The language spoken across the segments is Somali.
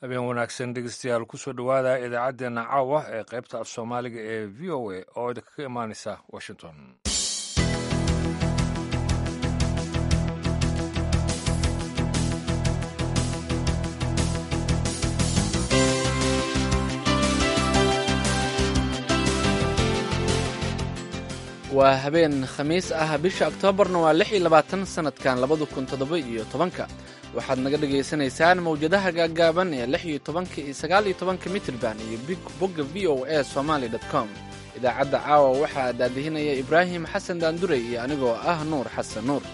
habeen wanaagsan dhegeystayaal kusoo dhowaada idaacaddeenna caawa ee qaybta af soomaaliga ee v o a oo idinkaga imaanaysa washington waa habeen khamiis ah bisha oktoobarna waa lix iyo labaatan sannadkan labada kun toddoba iyo tobanka waxaad naga dhagaysanaysaan mawjadaha gaaggaaban ee lix iyo tobanka iyo sagaal iyo tobanka mitrban iyo bogga v o a somaali dot com idaacadda caawa waxaa daadihinaya ibraahim xasan daandurey iyo anigoo ah nuur xasan nuur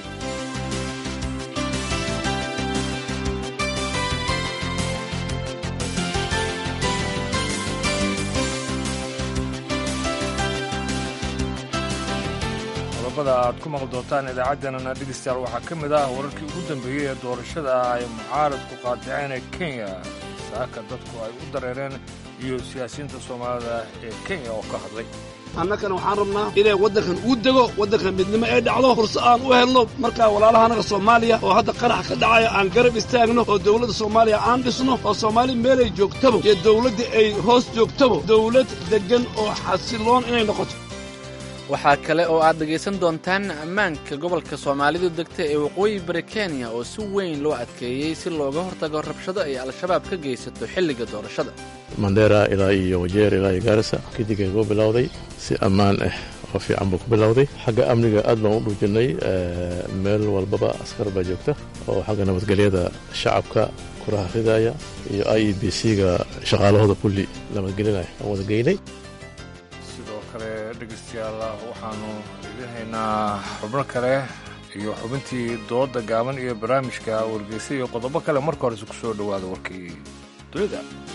qodobada aad ku maqli doontaan idaacaddeenana dhegeystayaal waxaa ka mid ah wararkii ugu dambeeyey ee doorashada ay mucaaradku qaadaceen ee kenya saaka dadku ay u dareereen iyo siyaasiyiinta soomaalida ee kenya oo ka hadlay annagana waxaan rabnaa inay waddankan uu dego waddankan midnimo ay dhacdo furso aan u helno markaa walaalaha annaga soomaaliya oo hadda qarax ka dhacaya aan garab istaagno oo dawladda soomaaliya aan dhisno oo soomaali meelay joogtaba iyo dawladda ay hoos joogtaba dawlad deggan oo xasiloon inay noqoto waxaa kale oo aad dhegaysan doontaan ammaanka gobolka soomaalidu degta ee waqooyi bari kenya oo si weyn loo adkeeyey si looga hortago rabshado ay al-shabaab ka geysato xilliga doorashada mandera ilaa iyo wajeer ilaa iyo gaarisa kadigay ku bilowday si ammaan ah oo fiican buu ku bilowday xagga amniga aad baan u dhuujinnay meel walbaba askar baa joogta oo xagga nabadgelyada shacabka kuraha ridaya iyo i e b c-ga shaqaalahooda kulli nabadgelinaya aan wada geynay kale dhegeystayaal waxaanu idin haynaa xubno kale iyo xubintii dooda gaaban iyo barnaamijka wargeysa iyo qodobo kale marka horese ku soo dhowaada warkii dunida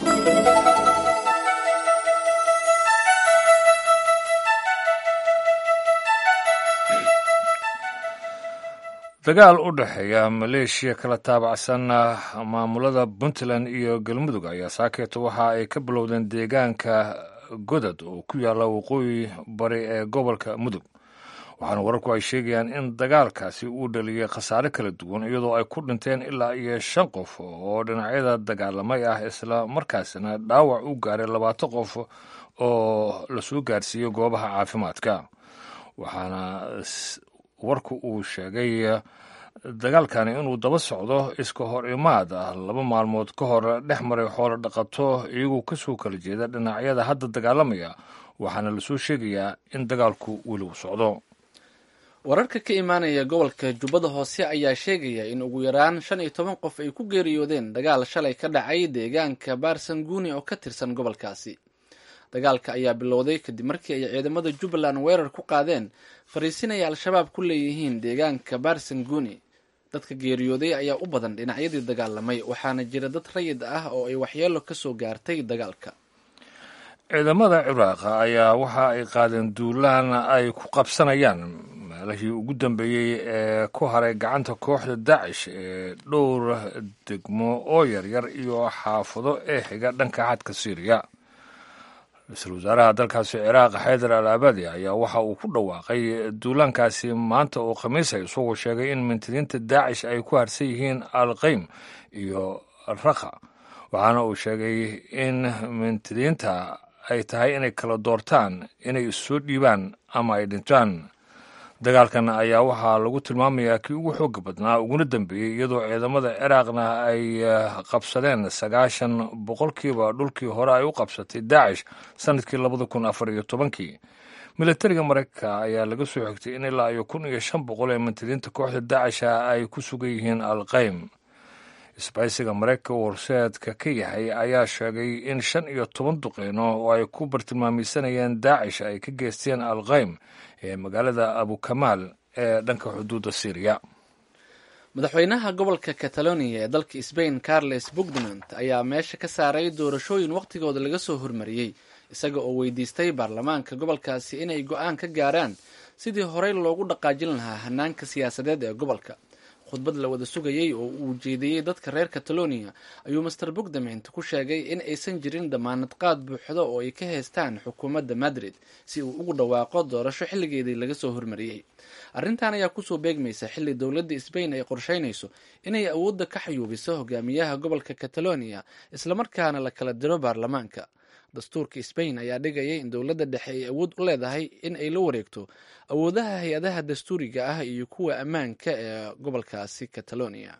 dagaal u dhexeeya maleeshiya kala taabacsan maamulada puntland iyo galmudug ayaa saakeeto waxa ay ka bilowdeen deegaanka godad oo ku yaalla waqooyi bari ee gobolka mudug waxaana wararku ay sheegayaan in dagaalkaasi uu dhaliyey khasaare kala duwan iyadoo ay ku dhinteen ilaa iyo shan qof oo dhinacyada dagaalamay ah isla markaasina dhaawac u gaaray labaatan qof oo lasoo gaarsiiyey goobaha caafimaadka waxaana warku uu sheegay dagaalkani inuu daba socdo iska hor imaad ah laba maalmood ka hor dhex maray xoolo dhaqato iyagoo kasoo kala jeeda dhinacyada hadda dagaalamaya waxaana lasoo sheegayaa in dagaalku weli uu socdo wararka ka imaanaya gobolka jubbada hoose ayaa sheegaya in ugu yaraan shan iyo toban qof ay ku geeriyoodeen dagaal shalay ka dhacay deegaanka baarsanguuni oo ka tirsan gobolkaasi dagaalka ayaa bilowday kadib markii ay ciidamada jubbaland weerar ku qaadeen fariisinaya al-shabaab ku leeyihiin deegaanka baarsanguuni dadka geeriyooday ayaa u badan dhinacyadii dagaalamay waxaana jira dad rayid ah oo ay waxyeelo ka soo gaartay dagaalka ciidamada ciraaq ayaa waxa ay qaadeen duulaan ay ku qabsanayaan meelihii ugu dambeeyey ee ku haray gacanta kooxda daacish ee dhowr degmo oo yaryar iyo xaafado ee xiga dhanka xadka syriya ra-iisul wasaaraha dalkaasi ciraaq xaydar al abadi ayaa waxa uu ku dhawaaqay duulaankaasi maanta oo khamiisa isagoo sheegay in mintidiinta daacish ay ku harsan yihiin alqaym iyo rakha waxaana uu sheegay in mintidiinta ay tahay inay kala doortaan inay issoo dhiibaan ama ay dhintaan dagaalkan ayaa waxaa lagu tilmaamayaa kii ugu xooga badnaa uguna dambeeyey iyadoo ciidamada ciraaqna ay qabsadeen sagaashan boqolkiiba dhulkii hore ay u qabsatay daacish sanadkii labada kun afar iyo tobankii milatariga maraykanka ayaa laga soo xigtay in ilaa iyo kun iyo shan boqol ee mintidiinta kooxda daacisha ay ku sugan yihiin alqaym isbaysiga maraykanka warseedka ka yahay ayaa sheegay in shan iyo toban duqeyno oo ay ku bartilmaameysanayeen daacish ay ka geysteen alqaym ee magaalada abukamaal ee dhanka xuduudda syriya madaxweynaha gobolka catalonia ee dalka sbain carles puigdemont ayaa meesha ka saaray doorashooyin wakhtigooda laga soo hormariyey isaga oo weydiistay baarlamaanka gobolkaasi inay go-aan ka gaaraan sidii horey loogu dhaqaajin lahaa hanaanka siyaasadeed ee gobolka khudbad la wada sugayey oo uu jeediyey dadka reer catalonia ayuu master bogdament ku sheegay in aysan jirin damaanad qaad buuxdo oo ay ka haystaan xukuumadda madrid si uu ugu dhawaaqo doorasho xilligeedii laga soo hormariyey arrintan ayaa kusoo beegmaysa xilli dowladda sbain ay qorsheynayso inay awoodda ka xayuubiso hogaamiyaha gobolka catalonia islamarkaana la kala diro baarlamaanka dastuurka sbain ayaa dhigaya in dowladda dhexe ay awood u leedahay in ay la wareegto awoodaha hay-adaha dastuuriga ah iyo kuwa ammaanka ee gobolkaasi catalonia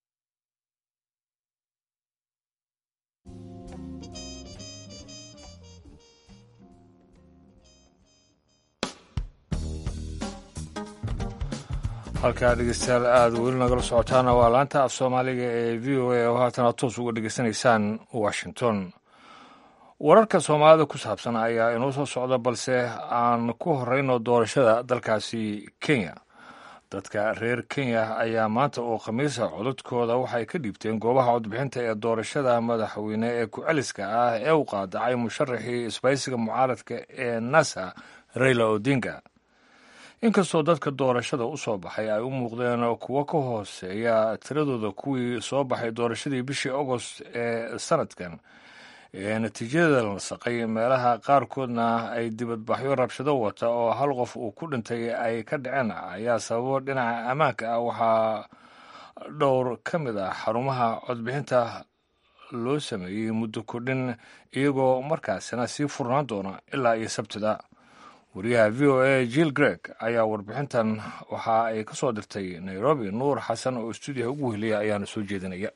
halkaa dhegeystayaal aada weli nagala socotaana waa laanta af soomaaliga ee v o a oo haatana toos uga dhegeysanaysaan washington wararka soomaalida ku saabsan ayaa inoo soo socda balse aan ku horeyno doorashada dalkaasi kenya dadka reer kenya ayaa maanta oo khamiisa codadkooda waxay ka dhiibteen goobaha codbixinta ee doorashada madaxweyne ee ku-celiska ah ee u qaadacay musharaxii isbaysiga mucaaradka ee nasa raila odinga inkastoo dadka doorashada u soo baxay ay u muuqdeen kuwo ka hooseeya tiradooda kuwii soo baxay doorashadii bishii agost ee sanadkan ee natiijada la nasaqay meelaha qaarkoodna ay dibadbaxyo rabshado wata oo hal qof uu ku dhintay ay ka dhaceen ayaa sababo dhinaca ammaanka ah waxaa dhowr ka mid ah xarumaha codbixinta loo sameeyey muddo kordhin iyagoo markaasina sii furnaan doona ilaa iyo sabtida wariyaha v o a jill greg ayaa warbixintan waxa ay ka soo dirtay nairobi nuur xasan oo stuudiyaha ugu weheliya ayaana soo jeedinaya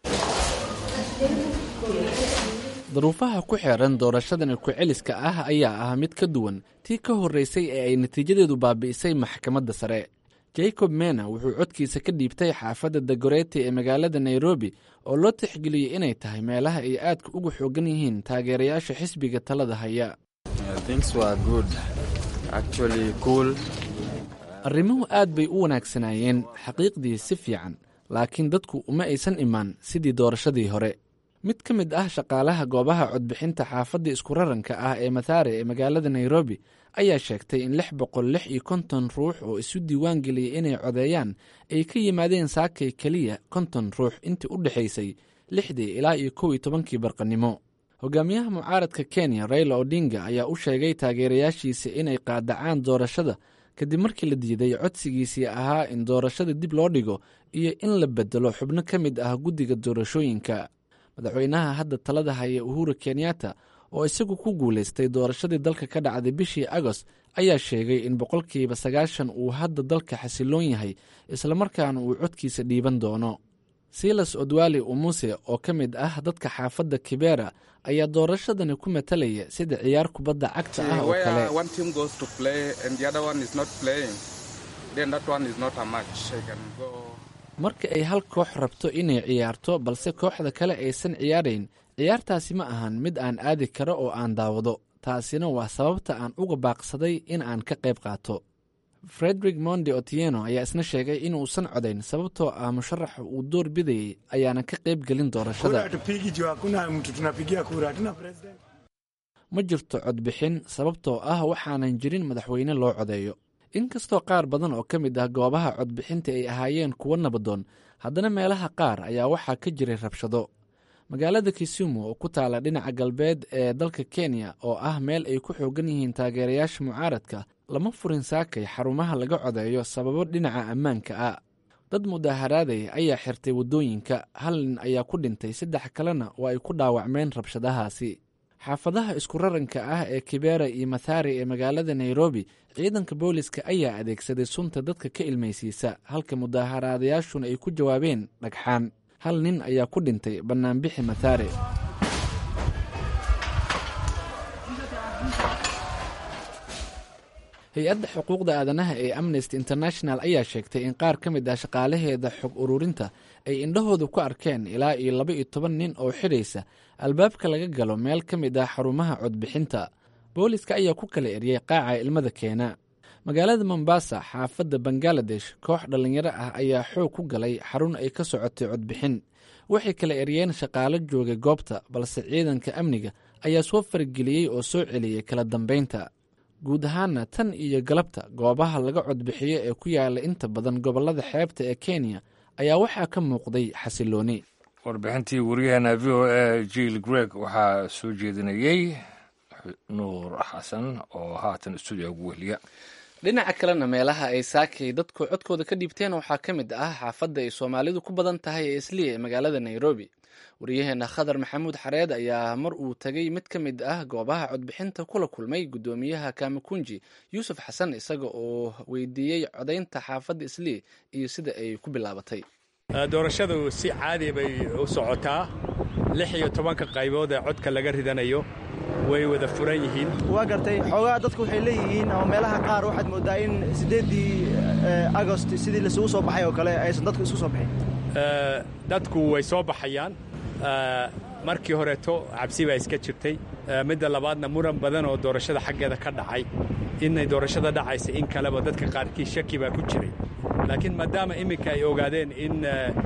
daruufaha ku xeeran doorashadan ku-celiska ah ayaa ah mid ka duwan tii ka horreysay ee ay natiijadeedu baabi'isay maxkamadda sare jacob mena wuxuu codkiisa ka dhiibtay xaafadda dagoreti ee magaalada nairobi oo loo tixgeliyey inay tahay meelaha ay aadka uga xoogan yihiin taageerayaasha xisbiga talada haya arrimuhu aad bay u wanaagsanaayeen xaqiiqdii si fiican laakiin dadku uma aysan imaan sidii doorashadii hore mid ka mid ah shaqaalaha goobaha codbixinta xaafadda iskuraranka ah ee mathaare ee magaalada nairobi ayaa sheegtay in lix boqol lix iyo konton ruux oo isu diiwaan geliyey inay codeeyaan ay ka yimaadeen saakay keliya konton ruux intii u dhexaysay lixdii ilaa iyo kow iyo tobankii barqanimo hogaamiyaha mucaaradka kenya raila odinga ayaa u sheegay taageerayaashiisa inay qaadacaan doorashada kadib markii la diiday codsigiisii ahaa in doorashada dib loo dhigo iyo in la bedelo xubno ka mid ah guddiga doorashooyinka madaxweynaha hadda talada haya uhuru kenyatta oo isagu ku guulaystay doorashadii dalka ka dhacday bishii agost ayaa sheegay in boqolkiiba sagaashan uu hadda dalka xasiloon yahay islamarkaana uu codkiisa dhiiban doono silas odwali umuse oo ka mid ah dadka xaafadda kibera ayaa doorashadani ku matalaya sida ciyaar kubadda cagta ah oo kale marka ay hal koox rabto inay ciyaarto balse kooxda kale aysan ciyaarayn ciyaartaasi ma ahan mid aan aadi karo oo aan daawado taasina waa sababta aan uga baaqsaday in aan ka qayb qaato frederick mondi otieno ayaa isna sheegay inuusan codayn sababtoo ah musharaxa uu door bidayey ayaana ka qayb gelin doorashada ma jirto codbixin sababtoo ah waxaanan jirin madaxweyne loo codeeyo inkastoo qaar badan oo ka mid ah goobaha codbixinta ay ahaayeen kuwo nabadoon haddana meelaha qaar ayaa waxaa ka jiray rabshado magaalada kisumu oo ku taala dhinaca galbeed ee dalka kenya oo ah meel ay ku xoogan yihiin taageerayaasha mucaaradka lama furin saakay xarumaha laga codeeyo sababo dhinaca ammaanka ah dad mudaaharaadaya ayaa xirtay waddooyinka hal nin ayaa ku dhintay saddex kalena oo ay ku dhaawacmeen rabshadahaasi xaafadaha isku raranka ah ee kibera iyo mathari ee magaalada nairobi ciidanka booliska ayaa adeegsaday sunta dadka ka ilmaysiisa halka mudaaharaadayaashuna ay ku jawaabeen dhagxaan hal nin ayaa ku dhintay bannaanbixi mathare hay-adda xuquuqda aadanaha ee amnesty international ayaa sheegtay in qaar ka mid ah shaqaalaheeda xog ururinta ay indhahooda ku arkeen ilaa iyo laba iyo toban nin oo xidhaysa albaabka laga galo meel ka mid ah xarumaha codbixinta booliska ayaa ku kala eryay qaaca ilmada keena magaalada mombasa xaafadda bangaladesh koox dhallinyaro ah ayaa xoog ku galay xarun ay ka socotay codbixin waxay kala eryeen shaqaalo joogay goobta balse ciidanka amniga ayaa soo farageliyey oo soo celiyey kala dambeynta guud ahaana tan iyo galabta goobaha laga codbixiyo ee ku yaala inta badan gobollada xeebta ee kenya ayaa waxaa ka muuqday xasilooni warbixintii wariyaheena v o a jiil greg waxaa soo jeedinayey nuur xasan oo haatan stuudiga ugu wehliya dhinaca kalena meelaha ay saakay dadku codkooda ka dhiibteen waxaa ka mid ah xaafadda ay soomaalidu ku badan tahay ee isliya ee magaalada nairobi wariyaheena khadar maxamuud xareed ayaa mar uu tegay mid ka mid ah goobaha codbixinta kula kulmay guddoomiyaha kamakunji yuusuf xasan isaga oo weydiiyey codaynta xaafadda isliya iyo sida ay ku bilaabatay doorashadu si caadi bay u socotaa lix iyo tobanka qaybood ee codka laga ridanayo way wada furan yihiin waa gartay xoogaa dadku waxay leeyihiin ama meelaha qaar waxaad mooddaa in siddeeddii agost sidii laisugu soo baxay oo kale aysan dadku isku soo bixin dadku way soo baxayaan markii horeeto cabsi baa iska jirtay midda labaadna muran badan oo doorashada xaggeeda ka dhacay inay doorashada dhacaysa in kaleba dadka qaarkii shaki baa ku jiray laakiin maadaama iminka ay ogaadeen in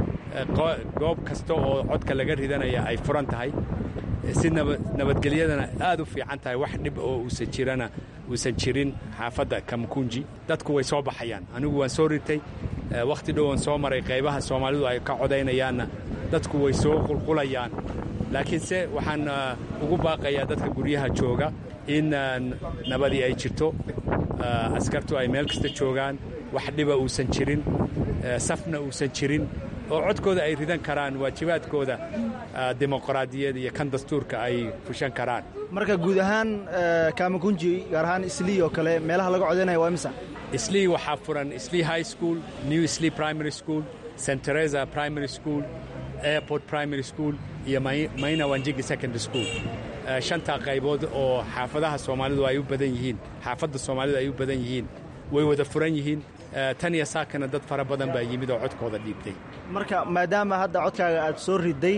goob kasta oo codka laga ridanaya ay furan tahay si nabadgelyadana aad u fiican tahay wax dhib oo uusan jirana uusan jirin xaafadda kamkunji dadku way soo baxayaan anigu waan soo ritay wakhti dhow waan soo maray qaybaha soomaalidu ay ka codaynayaanna dadku way soo qulqulayaan laakiinse waxaan ugu baaqayaa dadka guryaha jooga in nabadii ay jirto askartu ay meel kasta joogaan wax dhiba uusan jirin safna uusan jirin oo codkooda ay ridan karaan waajibaadkooda dimuqraadiyad iyo kan dastuurka ay fushan karaan marka guud ahaan kamakunji gaar ahaan islii oo kale meelaha laga codaynaya waa imisa islii waxaa furan islii high school new islii primary school st teresa primary school airport primary school iyo maina wanjigi secondary school shantaa qaybood oo xaafadaha soomaalidu ay u badan yihiin xaafadda soomaalidu ay u badan yihiin way wada furan yihiin tan iyo saakana dad fara badan baa yimid oo codkooda dhiibtay marka maadaama hadda codkaaga aad soo riday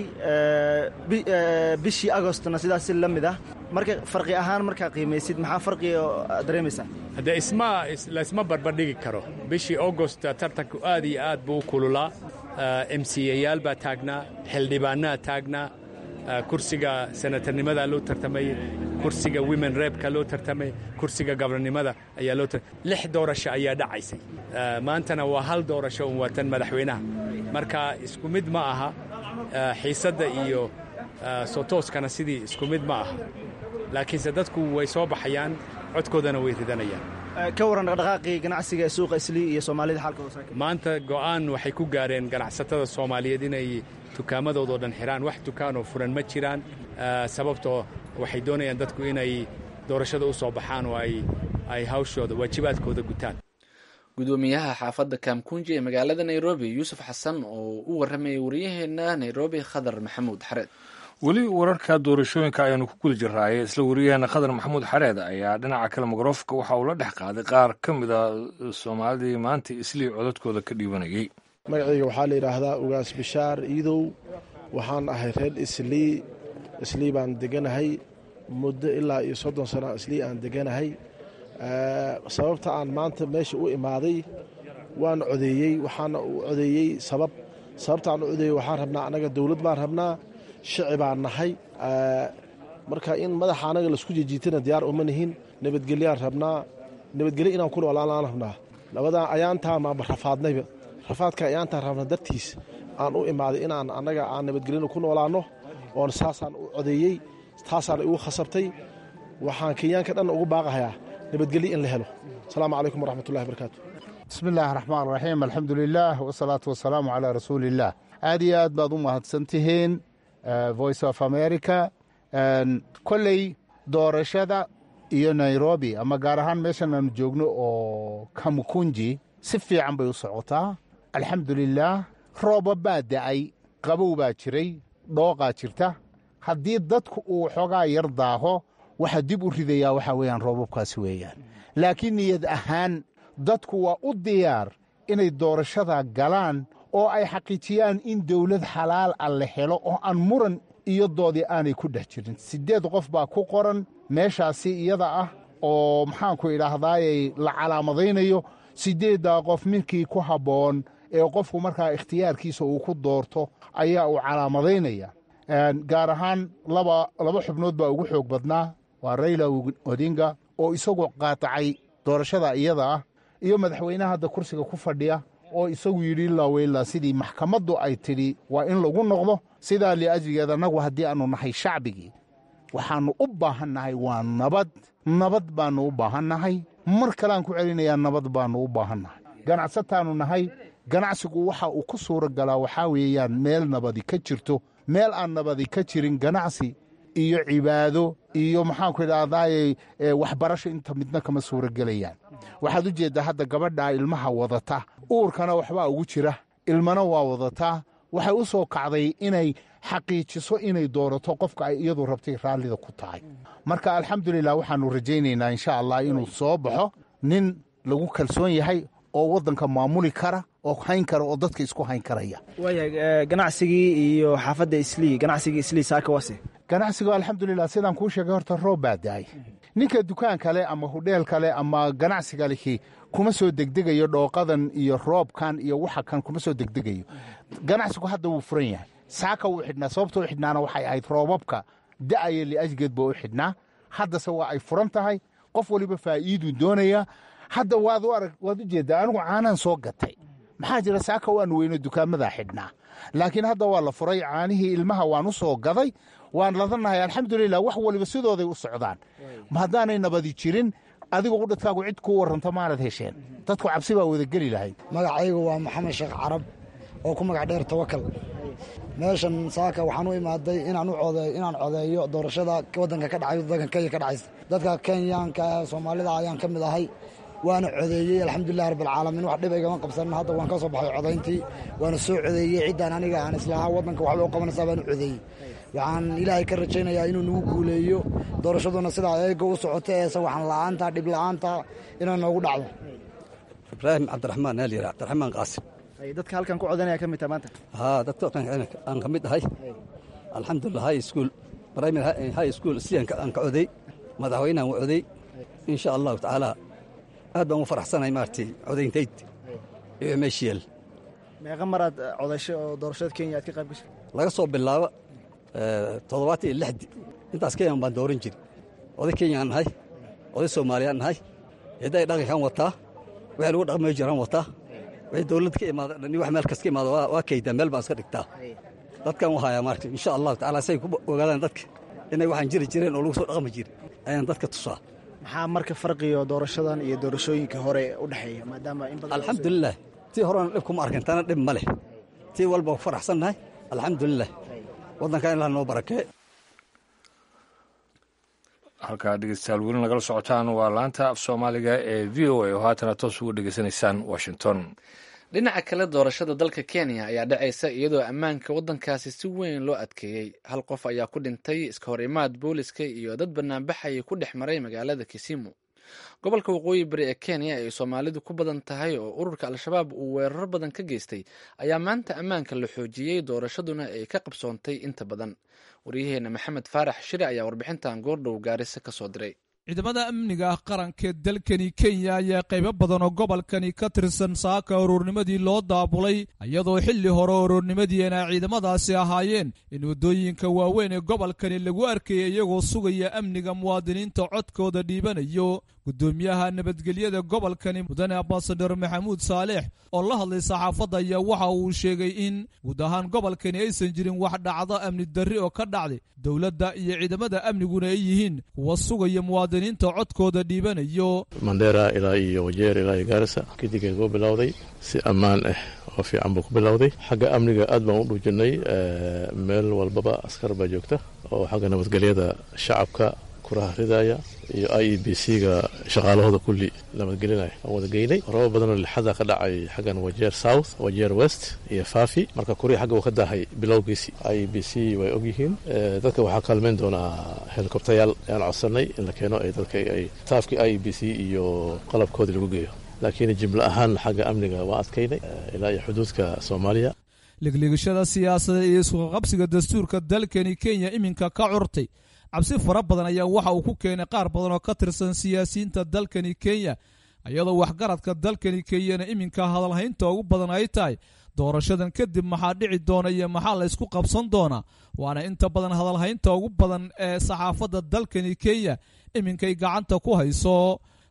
bishii agostna sidaas si la mid ah marka farqi ahaan markaa qiimaysid maxaa farqiga aad dareemaysaa haddee isma laysma barbardhigi karo bishii augost tartanku aad iyo aad buu u kululaa m c yayaal baa taagnaa xildhibaanaa taagnaa kursiga senatarnimadaa loo tartamay kursiga women reebka loo tartamay kursiga gabarnimada ayaa loo lix doorasho ayaa dhacaysay maantana waa hal doorasho un waatan madaxweynaha marka isku mid ma aha xiisadda iyo sotooskana sidii isku mid ma aha laakiinse dadku way soo baxayaan codkoodana way ridanayaan ka warran dhaqdhaqaaqii ganacsiga ee suuqa islii iyo soomaalida xaalkooda maanta go'aan waxay ku gaareen ganacsatada soomaaliyeed inay dukaamadoodo dhan xidhaan wax dukaanoo furan ma jiraan sababtoo waxay doonayaan dadku inay doorashada u soo baxaan oo ay hawshooda waajibaadkooda gutaan gudoomiyaha xaafadda kamkunji ee magaalada nairobi yuusuf xasan oo u warramayay wariyaheenna nairobi khadar maxamuud xareed weli wararka doorashooyinka ayaanu ku guda jiraaye isla wariyaheena khadar maxamuud xareed ayaa dhinaca kale mikrofka waxa uu la dhex qaaday qaar ka mid a soomaalidii maanta islii codadkooda ka dhiibanayay magacayga waxaa la yidhaahdaa ugaas bishaar iidow waxaan ahay reer islii islii baan deganahay muddo ilaa iyo soddon sana islii aan deganahay sababta aan maanta meesha u imaaday waan codeeyey waxaana u codeeyey sabab sababtaan u codeeyey waxaan rabnaa annaga dowlad baan rabnaa shici baan nahay marka in madaxa annaga laisku jijiitana diyaar uma nihin nabadgelyaan rabnaa nabadgelyo inaan ku noolaan rabnaa labadaa ayaantaa maaba rafaadnayba rafaadka ayaantaan rabna dartiis aan u imaaday inaan annaga aan nabadgelyana ku noolaanno oon saasaan u codeeyey taasaana igu khasabtay waxaan kenyaanka dhan ugu baaqahayaa nabadgelyo in la helo asalaamu calaykum waraxmatullahi barakaatu bismi illaahi raxmaan raxiim alxamdu lilaah wasalaatu wasalaamu calaa rasuuliillaah aad iyo aad baad u mahadsan tihiin voice of america kolley doorashada iyo nairobi ama gaar ahaan meeshan aanu joogno oo kamukunji si fiican bay u socotaa alxamdulilaah rooba baa da'ay qabow baa jiray dhooqaa jirta haddii dadku uu xoogaa yar daaho waxa dib u ridayaa waxaa weeyaan roobabkaasi weeyaan laakiin niyad ahaan dadku waa u diyaar inay doorashada galaan oo ay xaqiijiyaan in dawlad xalaal ah la helo oo aan muran iyo doodii aanay ku dhex jirin siddeed qof baa ku qoran meeshaasi iyada ah oo maxaanku idhaahdaayey la calaamadaynayo siddeeddaa qof midkii ku habboon ee qofku markaa ikhtiyaarkiisa uu ku doorto ayaa uu calaamadaynaya gaar ahaan laba xubnood baa ugu xoog badnaa waa rayla odinga oo isagu qaatacay doorashada iyada ah iyo madaxweynaha hadda kursiga ku fadhiya oo isagu yidhi ilaa weylaa sidii maxkamaddu ay tidhi waa in lagu noqdo sidaa liajligeed annagu haddii aannu nahay shacbigii waxaannu u baahannahay waa nabad nabad baannu u baahannahay mar kaleaan ku celinayaa nabad baannu u baahannahay ganacsataannu nahay ganacsigu waxa uu ku suura galaa waxaa weeyaan meel nabadi ka jirto meel aan nabadi ka jirin ganacsi iyo cibaado iyo maxaanku idhahdaaye waxbarasho inta midna kama suura gelayaan waxaad u jeeddaa hadda gabadhaa ilmaha wadata uurkana waxbaa ugu jira ilmana waa wadataa waxay u soo kacday inay xaqiijiso inay doorato qofka ay iyadu rabtay raallida ku tahay marka alxamdulilah waxaannu rajaynaynaa insha allah inuu soo baxo nin lagu kalsoon yahay oo waddanka maamuli kara oo hayn kara oo dadka isku hayn karaya waayahay ganacsigii iyo xaafadda islii ganacsigii islii saaka wase ganacsigu alxamdulilah sidaan kuu sheegay horta roob baa daay ninka dukaan kale ama hudheel kale ama ganacsiga lihi kuma soo degdegayo dhooqadan iyo roobkan iyo waxa kan kuma soo degdegayo ganacsigu hadda wuu furan yahay saaka wuu xidhnaa sababta u xidhnaana waxay ahayd roobabka da'aya liajgeed baa u xidhnaa haddase waa ay furan tahay qof waliba faa'iiduu doonaya hadda waad u arag waad u jeeddaa anigu caanaan soo gatay maxaa jira saaka waan weyno dukaamadaa xidhnaa laakiin hadda waa la furay caanihii ilmaha waan u soo gaday waan ladanahay alxamdulilah wax waliba sidooday u socdaan haddaanay nabadi jirin adigu udhadkaagu cid kuu warranta maanad hesheen dadku cabsi baa wada geli lahayd magacaygu waa maxamed sheekh carab oo ku magac dheer tawakal meeshan saaka waxaan u imaaday inaan codeeyo doorashada waddanka ka dhacay waddanka kenya ka dhacaysa dadka kenyaanka soomaalida ayaan ka mid ahay waana codeeyey alxamdulilah rabbilcaalamiin wax dhib igama qabsanin hadda waan ka soo baxay codayntii waana soo codeeyey ciddaan aniga aan islahaa waddanka waxba u qabanaysaa baanu codeeyey waxaan ilaahay ka rajaynayaa inuu nagu guuleeyo doorashaduna sidaa eega u socota ee sawaxan la'aanta dhib la'aanta inay noogu dhacdo ibraahim cabdiraxmaan aalyar cabdiraxmaan qaasim dadka halkan ku codanaya ka mid taha maanta haa dadka aan ka mid ahay alxamdulilah high school primary high school siyan aan ka coday madaxweynehan u coday insha allahu tacaala aad baan u faraxsanahay maaragtay codayntayd iyo meeshiyeel meeqa maraad codashay oo doorashada kenya aad ka qayb gashay laga soo bilaabo toddobaatan iyo lixdi intaas kenyan baan dooran jiri oday kenyaan nahay oday soomaaliyaan nahay cidday dhaqankan wataa wixii lagu dhaqmay jiraan wataa wixii dowlad ka imaada dhan wax meel kas ka imaada waa kaydaa meel baan iska dhigtaa dadkan u hayaa maaragta insha allahu tacaala say ku ogaadaan dadka inay waxaan jiri jireen oo lagu soo dhaqmi jiri ayaan dadka tusaa maxaa marka farqiyo doorashadan iyo doorashooyinka hore u dhexeeya maadaama in badan alxamdulilah tii horena dhib kuma arkin tana dhib ma leh tii walba ku faraxsannahay alxamdulilah waddankan ilaah noo barakee halkaa dhegeystayaal weli nagala socotaan waa laanta af soomaaliga ee v o a oo haatana toos uga dhegeysanaysaan washington dhinaca kale doorashada dalka kenya ayaa dhacaysa iyadoo ammaanka waddankaasi si weyn loo adkeeyey hal qof ayaa ku dhintay iska hor imaad booliska iyo dad banaanbaxayay ku dhex maray magaalada kisimu gobolka waqooyi bari ee kenya ay soomaalidu ku badan tahay oo ururka al-shabaab uu weeraro badan ka geystay ayaa maanta ammaanka la xoojiyey doorashaduna ay ka qabsoontay inta badan waryaheena maxamed faarax shire ayaa warbixintan goordhow gaarisa ka soo diray ciidamada amniga ah qarankeed dalkani kenya ayaa qaybo badan oo gobolkani ka tirsan saaka uruurnimadii loo daabulay iyadoo xilli hore uruurnimadiina ciidamadaasi ahaayeen in waddooyinka waaweyn ee gobolkani lagu arkayay iyagoo sugaya amniga muwaadiniinta codkooda dhiibanayo guddoomiyaha nabadgelyada gobolkani mudane ambasador maxamuud saaleex oo la hadlay saxaafadda ayaa waxa uu sheegay in guud ahaan gobolkani aysan jirin wax dhacdo amni darri oo ka dhacday dowladda iyo ciidamada amniguna ay yihiin kuwa sugaya muwaadiniinta codkooda dhiibanayo mandheera ilaa iyo wajeer ilaa iyo gaarisa kadigeen kuu bilowday si ammaan ah oo fiican buu ku bilowday xagga amniga aad baan u dhuujinay meel walbaba askar baa joogta oo xagga nabadgelyada shacabka kuraha ridaya iyo i e b c ga shaqaalahooda kulli nabadgelinaya aan wada geynay robo badanoo lixada ka dhacay xaggan wajeer south wajeer west iyo fafi marka kurihi xagga uu ka daahay bilowgiisii i e b c way ogyihiin dadka waxaa kaalmeyn doonaa helikobtayaal ayaan codsanay in la keeno ay dadka ay staafkii i e b c iyo qalabkoodii lagu geeyo laakiin jimlo ahaan xagga amniga waa adkaynay ilaa iyo xuduudka soomaaliya ligligashada siyaasadeed iyo iskuqaqabsiga dastuurka dalkani kenya iminka ka curtay cabsi fara badan ayaa waxa uu ku keenay qaar badan oo ka tirsan siyaasiyiinta dalkani kenya iyadoo waxgaradka dalkani kenyana iminka hadalhaynta ugu badan ay tahay doorashadan kadib maxaa dhici doona iyo maxaa la ysku qabsan doonaa waana inta badan hadalhaynta ugu badan ee saxaafadda dalkani kenya iminkay gacanta ku hayso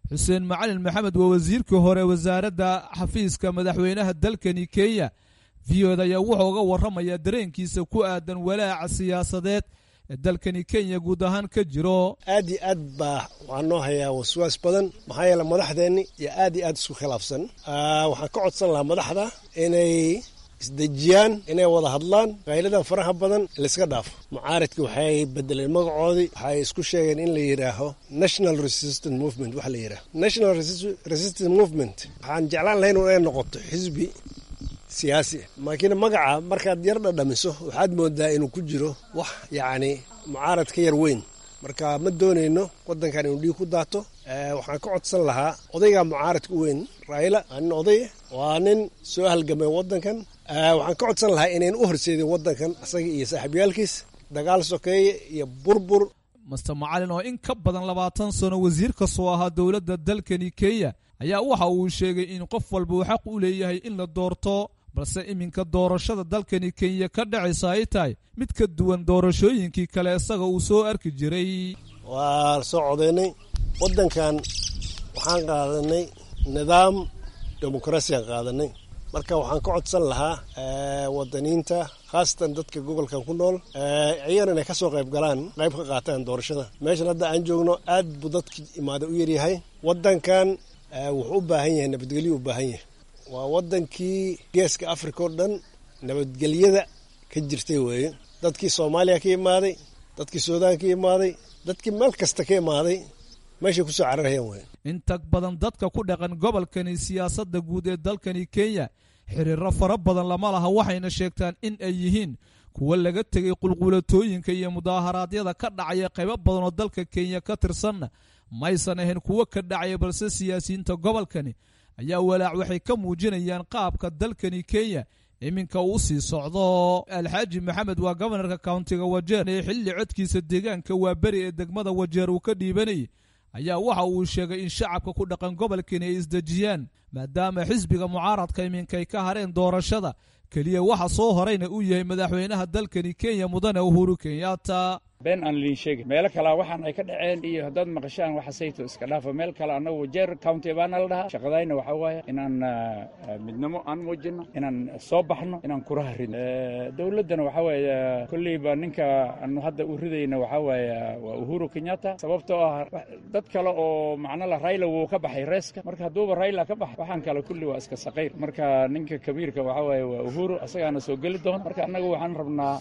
xuseen macalin maxamed waa wasiirkii hore wasaaradda xafiiska madaxweynaha dalkani kenya v o d ayaa wuxuu uga warramayaa dareenkiisa ku aadan walaaca siyaasadeed ee dalkani kenya guud ahaan ka jiro aad iyo aad baa waxaa noo hayaa waswaas badan maxaa yeele madaxdeenni iyo aad iyo aad isku khilaafsan waxaan ka codsan lahaa madaxda inay isdejiyaan inay wada hadlaan qayladan faraha badan layska dhaafo mucaaridkii waxay bedeleen magacoodii waxay isku sheegeen in la yidhaaho national resistant movement wax la yidhaaho national resistant movement waxaan jeclaan lahayn inay noqoto xisbi siyaasi laakiin magaca markaad yar dhadhamiso waxaad moodaa inuu ku jiro wax yacni mucaarad ka yar weyn marka ma doonayno waddankan inuu dhiig ku daato waxaan ka codsan lahaa odayga mucaaradka u weyn raayla waa nin oday waa nin soo halgamay waddankan waxaan ka codsan lahaa inayn u horseedin waddankan asaga iyo saaxiibyaalkiis dagaal sokeeye iyo burbur master macalin oo in ka badan labaatan sano wasiir kasoo ahaa dowladda dalkani kenya ayaa waxa uu sheegay in qof walba uu xaq u leeyahay in la doorto balse iminka doorashada dalkani kenya ka dhacaysa ay tahay mid ka duwan doorashooyinkii kale isaga uu soo arki jiray waa soo codaynay waddankan waxaan qaadanay nidaam dimuqraasiyan qaadanay marka waxaan ka codsan lahaa wadaniinta khaasatan dadka gobolkan ku nool iyagana inay ka soo qayb galaan qayb ka qaataan doorashada meeshan hadda aan joogno aad buu dadka imaada u yaryahay waddankan wuxuu u baahan yahay nabadgelyo u baahan yahay waa waddankii geeska africa oo dhan nabadgelyada ka jirtay weeye dadkii soomaaliya ka imaaday dadkii suudaan ka imaaday dadkii meel kasta ka imaaday meeshay kusoo cararayaan weye inta badan dadka ku dhaqan gobolkani siyaasadda guud ee dalkani kenya xiriiro fara badan lama laha waxayna sheegtaan in ay yihiin kuwo laga tegay qulqulatooyinka iyo mudaaharaadyada ka dhacaya qaybo badan oo dalka kenya ka tirsanna maysan ahayn kuwo ka dhacaya balse siyaasiyiinta gobolkani ayaa walaac waxay ka muujinayaan qaabka dalkani kenya iminka uu sii socdo alxaaji maxamed waa gobanarka countiga wajeer ee xilli codkiisa deegaanka waa beri ee degmada wajeer uu ka dhiibanayay ayaa waxa uu sheegay in shacabka ku dhaqan gobolkani ay isdejiyaan maadaama xisbiga mucaaradka iminka ay ka hareen doorashada keliya waxa soo horayna uu yahay madaxweynaha dalkani kenya mudane uhuru kenyatta been aan liin sheegin meelo kalea waxaan ay ka dhaceen iyo haddaad maqashaan waxa sayto iska dhaafa meel kale annagu jeer county baana la dhahaa shaqadayna waxaa waaye inaan midnimo aan muujino inaan soo baxno inaan kuraha ridno dowladdana waxaa waaye kolleyba ninka aanu hadda u ridayna waxaa waaye waa uhuru kenyatta sababtoo ah dad kale oo macno la rayla wuu ka baxay reeska marka hadduuba rayla ka baxay waxaan kale kulli waa iska saqayr marka ninka kabiirka waxaa waaye waa uhuru asagaana soo geli doona marka annagu waxaan rabnaa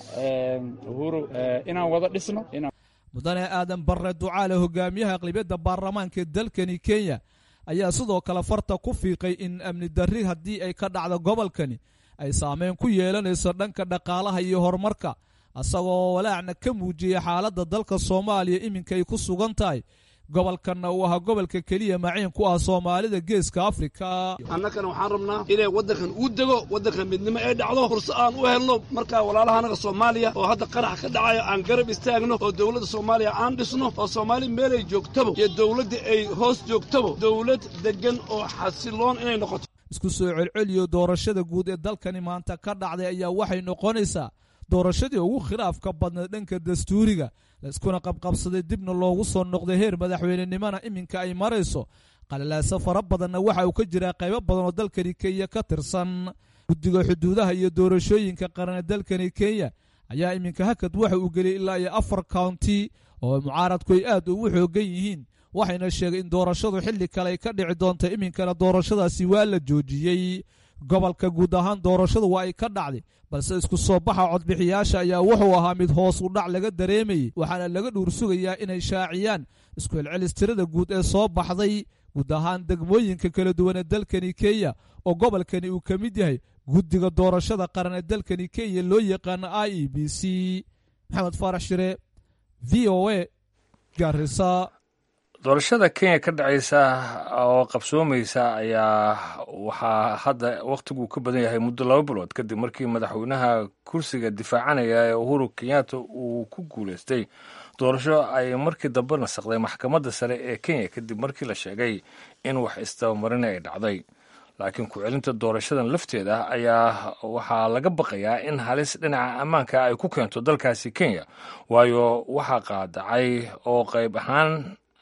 uhuru inaan wada dhis mudane aadan barre ducaale hogaamiyaha aqlibiyadda baarlamaanka dalkani kenya ayaa sidoo kale farta ku fiiqay in amni darri haddii ay ka dhacdo gobolkani ay saameyn ku yeelanayso dhanka dhaqaalaha iyo horumarka isagoo walaacna ka muujiyay xaaladda dalka soomaaliya iminka ay ku sugan tahay gobolkanna uu ahaa gobolka keliya maciin ku ah soomaalida geeska afrika annagana waxaan rabnaa inay waddankan uu dego waddankan midnimo ay dhacdo furso aan u helno markaa walaalaha annaga soomaaliya oo hadda qarax ka dhacayo aan garab istaagno oo dowladda soomaaliya aan dhisno oo soomaali meelay joogtabo iyo dowladda ay hoos joogtabo dowlad deggan oo xasiloon inay noqoto isku soo celceliyo doorashada guud ee dalkani maanta ka dhacday ayaa waxay noqonaysaa doorashadii ugu khilaafka badnayd dhanka dastuuriga layskuna qabqabsaday dibna loogu soo noqday heer madaxweynenimona iminka ay marayso qalalaaso fara badanna waxa uu ka jiraa qaybo badan oo dalkani kenya ka tirsan guddiga xuduudaha iyo doorashooyinka qaranee dalkani kenya ayaa iminka hakad waxa uu geliyay ilaa iyo afar county oo mucaaradku ay aad ugu xoogan yihiin waxayna sheegay in doorashadu xilli kale ay ka dhici doonto iminkana doorashadaasi waa la joojiyey gobolka guud ahaan doorashadu waa ay ka dhacday balse isku soo baxa codbixiyaasha ayaa wuxuu ahaa mid hoos u dhac laga dareemayey waxaana laga dhuur sugayaa inay shaaciyaan isku celcelis tirada guud ee soo baxday guud ahaan degmooyinka kala duwan ee dalkani kenya oo gobolkani uu ka mid yahay guddiga doorashada qaran ee dalkani kenya loo yaqaano i e b c maxamed faarax shire v o a garisa doorashada kenya ka dhacaysa oo qabsoomaysa ayaa waxaa hadda wakhtiguu ka badan yahay muddo laba bilood kadib markii madaxweynaha kursiga difaacanaya ee uhuru kenyatta uu ku guuleystay doorasho ay markii dambe nasaqday maxkamadda sare ee kenya kadib markii la sheegay in wax istabamarina ay dhacday laakiin ku-celinta doorashadan lafteeda ayaa waxaa laga baqayaa in halis dhinaca ammaanka ay ku keento dalkaasi kenya waayo waxaa qaadacay oo qayb ahaan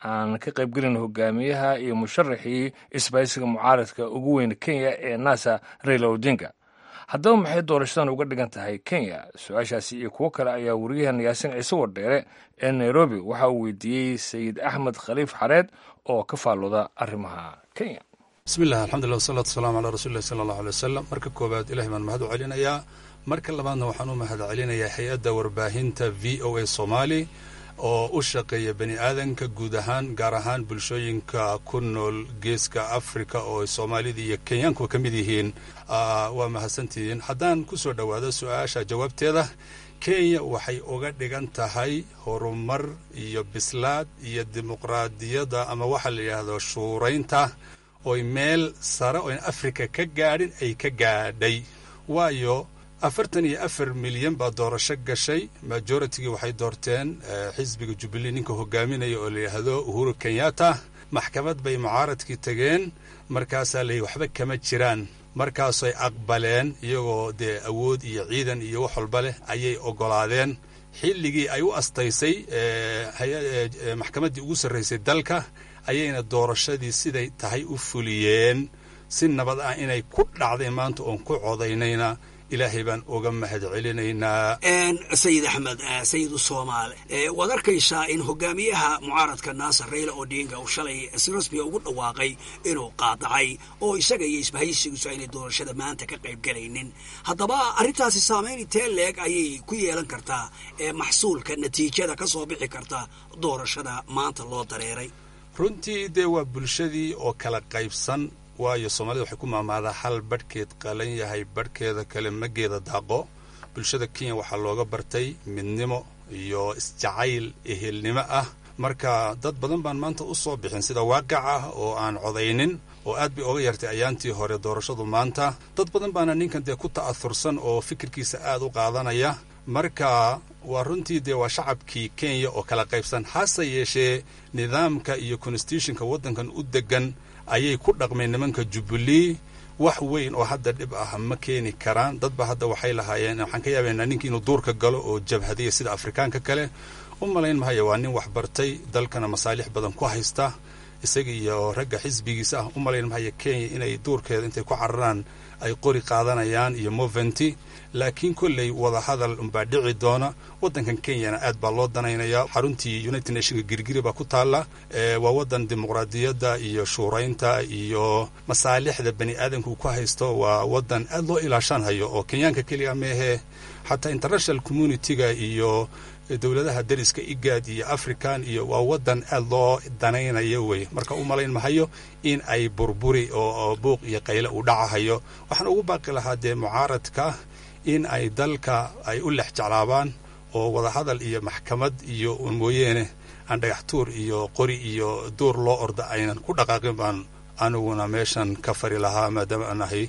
aan ka qaybgelin hogaamiyaha iyo musharaxii isbaysiga mucaaradka ugu weyn kenya ee nasa raila odinga haddaba maxay doorashadan uga dhigan tahay kenya su-aashaasi iyo kuwo kale ayaa wariyahan yaasin ciise wardheere ee nairobi waxa uu weydiiyey sayid axmed khaliif xareed oo ka faalooda arrimaha kenya bismillahi alxamdulilah wasalaatu wasalaamu calaa rasuulillahi sala allahu alay wasalam marka koowaad ilahay baan mahad u celinayaa marka labaadna waxaan u mahad celinayaa hay-adda warbaahinta v o a soomaali oo u shaqeeya bani aadanka guud ahaan gaar ahaan bulshooyinka ku nool geeska afrika oo soomaalida iyo kenyaankuwa ka mid yihiin waa mahadsantihiin haddaan ku soo dhowaado su-aasha jawaabteeda kenya waxay uga dhigan tahay horumar iyo bislaad iyo dimuqraadiyadda ama waxaa la yidhaahdo shuuraynta oy meel sare oyn afrika ka gaadhin ay ka gaadhay waayo afartan iyo afar milyan baa doorasho gashay majoritygii waxay doorteen xisbiga jubilee ninka hogaaminaya oo la yidhaahdo uhuru kenyatta maxkamad bay mucaaradkii tageen markaasaa layihi waxba kama jiraan markaasay aqbaleen iyagoo dee awood iyo ciidan iyo wax walba leh ayay oggolaadeen xilligii ay u astaysay maxkamaddii ugu sarraysay dalka ayayna doorashadii siday tahay u fuliyeen si nabad ah inay ku dhacday maanta oon ku codaynayna ilaahay baan uga mahad celinaynaa sayid axmed sayidu soomaale waad arkaysaa in hogaamiyaha mucaaradka naasar rayla odinga uu shalay si rasmiga ugu dhawaaqay inuu qaadacay oo isaga iyo isbahaysigiisu aynay doorashada maanta ka qayb galaynin haddaba arrintaasi saamayn intee leeg ayay ku yeelan kartaa maxsuulka natiijada ka soo bixi karta doorashada maanta loo dareeray runtii dee waa bulshadii oo kala qaybsan waayo soomaalida waxay ku maamaadaa hal badhkeed qalan yahay badhkeeda kale mageeda daaqo bulshada kenya waxaa looga bartay midnimo iyo isjacayl ehelnimo ah marka dad badan baan maanta u soo bixin sida waaqic ah oo aan codaynin oo aad bay oga yartay ayaantii hore doorashadu maanta dad badan baana ninkan dee ku ta'ahursan oo fikirkiisa aad u qaadanaya marka waa runtii dee waa shacabkii kenya oo kala qaybsan hase yeeshee nidaamka iyo constitutionka waddankan u degan ayay ku dhaqmeen nimanka jubilee wax weyn oo hadda dhib ah ma keeni karaan dadba hadda waxay lahaayeen waxaan ka yaabaynaa ninkii inuu duurka galo oo jabhadiya sida afrikaanka kale u malayn mahaya waa nin wax bartay dalkana masaalix badan ku haysta isaga iyo ragga xisbigiisa ah u malayn mahaya kenya inay duurkeeda intay ku cararaan ay qori qaadanayaan iyo moventi laakiin kolley wadahadal unbaa dhici doona waddankan kenyana aad baa loo danaynayaa xaruntii united nationka girgiri baa ku taalla waa waddan dimuqraadiyadda iyo shuuraynta iyo masaalixda bani aadamka uu ku haysto waa waddan aad loo ilaashanhayo oo kenyaanka keliya meehe xataa international communitiga iyo dowladaha dariska igaad iyo african iyo waa waddan aad loo danaynayo wey marka u malayn mahayo in ay burburi oo buuq iyo qayle uu dhacahayo waxaan ugu baaqi lahaa dee mucaaradka in ay dalka ay u lex jeclaabaan oo wadahadal iyo maxkamad iyo mooyeene aan dhagaxtuur iyo qori iyo duur loo orda aynan ku dhaqaaqin baan aniguna meeshan ka fari lahaa maadaama aan ahay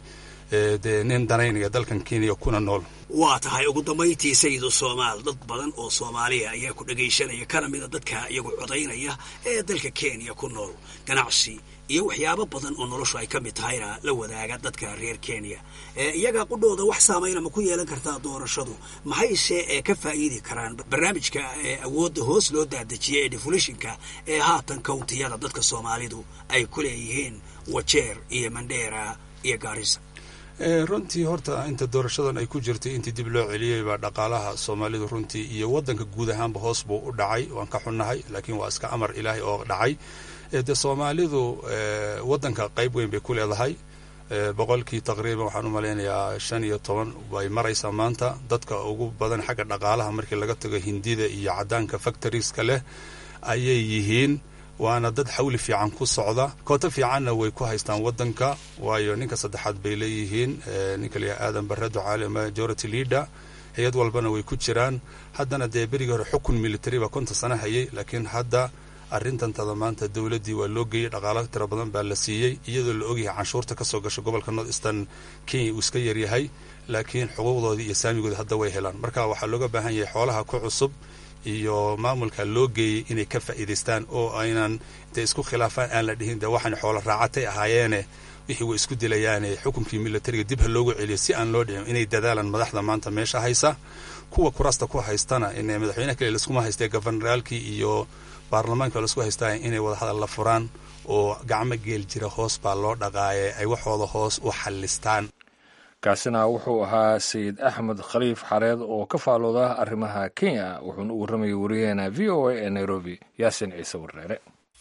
dee nin danaynaya dalkan kenya kuna nool waa tahay ugu dambayntii sayidu soomaal dad badan oo soomaaliya ayaa ku dhagaysanaya kana mida dadka iyagu codaynaya ee dalka kenya ku nool ganacsi iyo waxyaabo badan oo noloshu ay ka mid tahayna la wadaaga dadka reer kenya iyaga qudhooda wax saamayna ma ku yeelan kartaa doorashadu maxayse ka faa'iidi karaan barnaamijka awoodda hoos loo daadejiyay ee defulishinka ee haatan kawntiyada dadka soomaalidu ay ku leeyihiin wajeer iyo mandheera iyo gaarisa runtii horta inta doorashadan ay ku jirtay intii dib loo celiyey baa dhaqaalaha soomaalidu runtii iyo waddanka guud ahaanba hoos buu u dhacay waan ka xunnahay laakiin waa iska amar ilaahay oo dhacay dee soomaalidu waddanka qayb weyn bay ku leedahay boqolkii taqriiban waxaan u malaynayaa shan iyo toban bay maraysaa maanta dadka ugu badan xagga dhaqaalaha markii laga tago hindida iyo caddaanka factorieska leh ayay yihiin waana dad xawli fiican ku socda kooto fiicanna way ku haystaan waddanka waayo ninka saddexaad bay leeyihiin ninka layaha aadan barre ducaale majority leader hay-ad walbana way ku jiraan haddana dee berigii hore xukun military baa konton sano hayay laakiin hadda arrintantada maanta dowladdii waa loo geeyey dhaqaalo tiro badan baa la siiyey iyadoo la ogyahay canshuurta ka soo gasha gobolka north eastern kenya uu iska yaryahay laakiin xuquuqdoodii iyo saamigooda hadda way helaan marka waxaa looga baahan yahay xoolaha ku cusub iyo maamulka loo geeyey inay ka faa'iidaystaan oo aynan intay isku khilaafaan aan la dhihin dee waxaan xoolo raacatay ahaayeene wixii way isku dilayaane xukunkii militariga dib ha loogu celiyo si aan loo dhicin inay dadaalaan madaxda maanta meesha haysa kuwa kuraasta ku haystana in madaxweynaha kale laskuma haystee governoraalkii iyo baarlamaanka laisku haystaa inay wadahadal la furaan oo gacmo geel jira hoos baa loo dhaqaaye ay waxooda hoos u xallistaan kaasina wuxuu ahaa sayid axmed khaliif xareed oo ka faalooda arrimaha kenya wuxuuna u warramayay wariyaheena v o a ee nairobi yaasin ciise warreere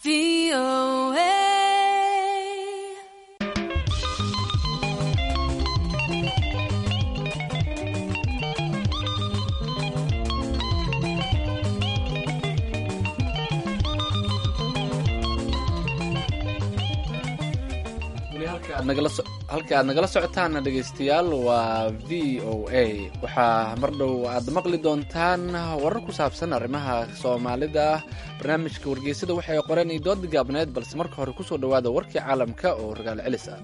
halka aad nagala socotaana dhegaystayaal waa v o a waxaa mar dhow aad maqli doontaan warar ku saabsan arrimaha soomaalida barnaamijka wargeysada waxay qoreen iyo dood gaabneed balse marka hore kusoo dhowaada warkii caalamka oo ragaal celis ah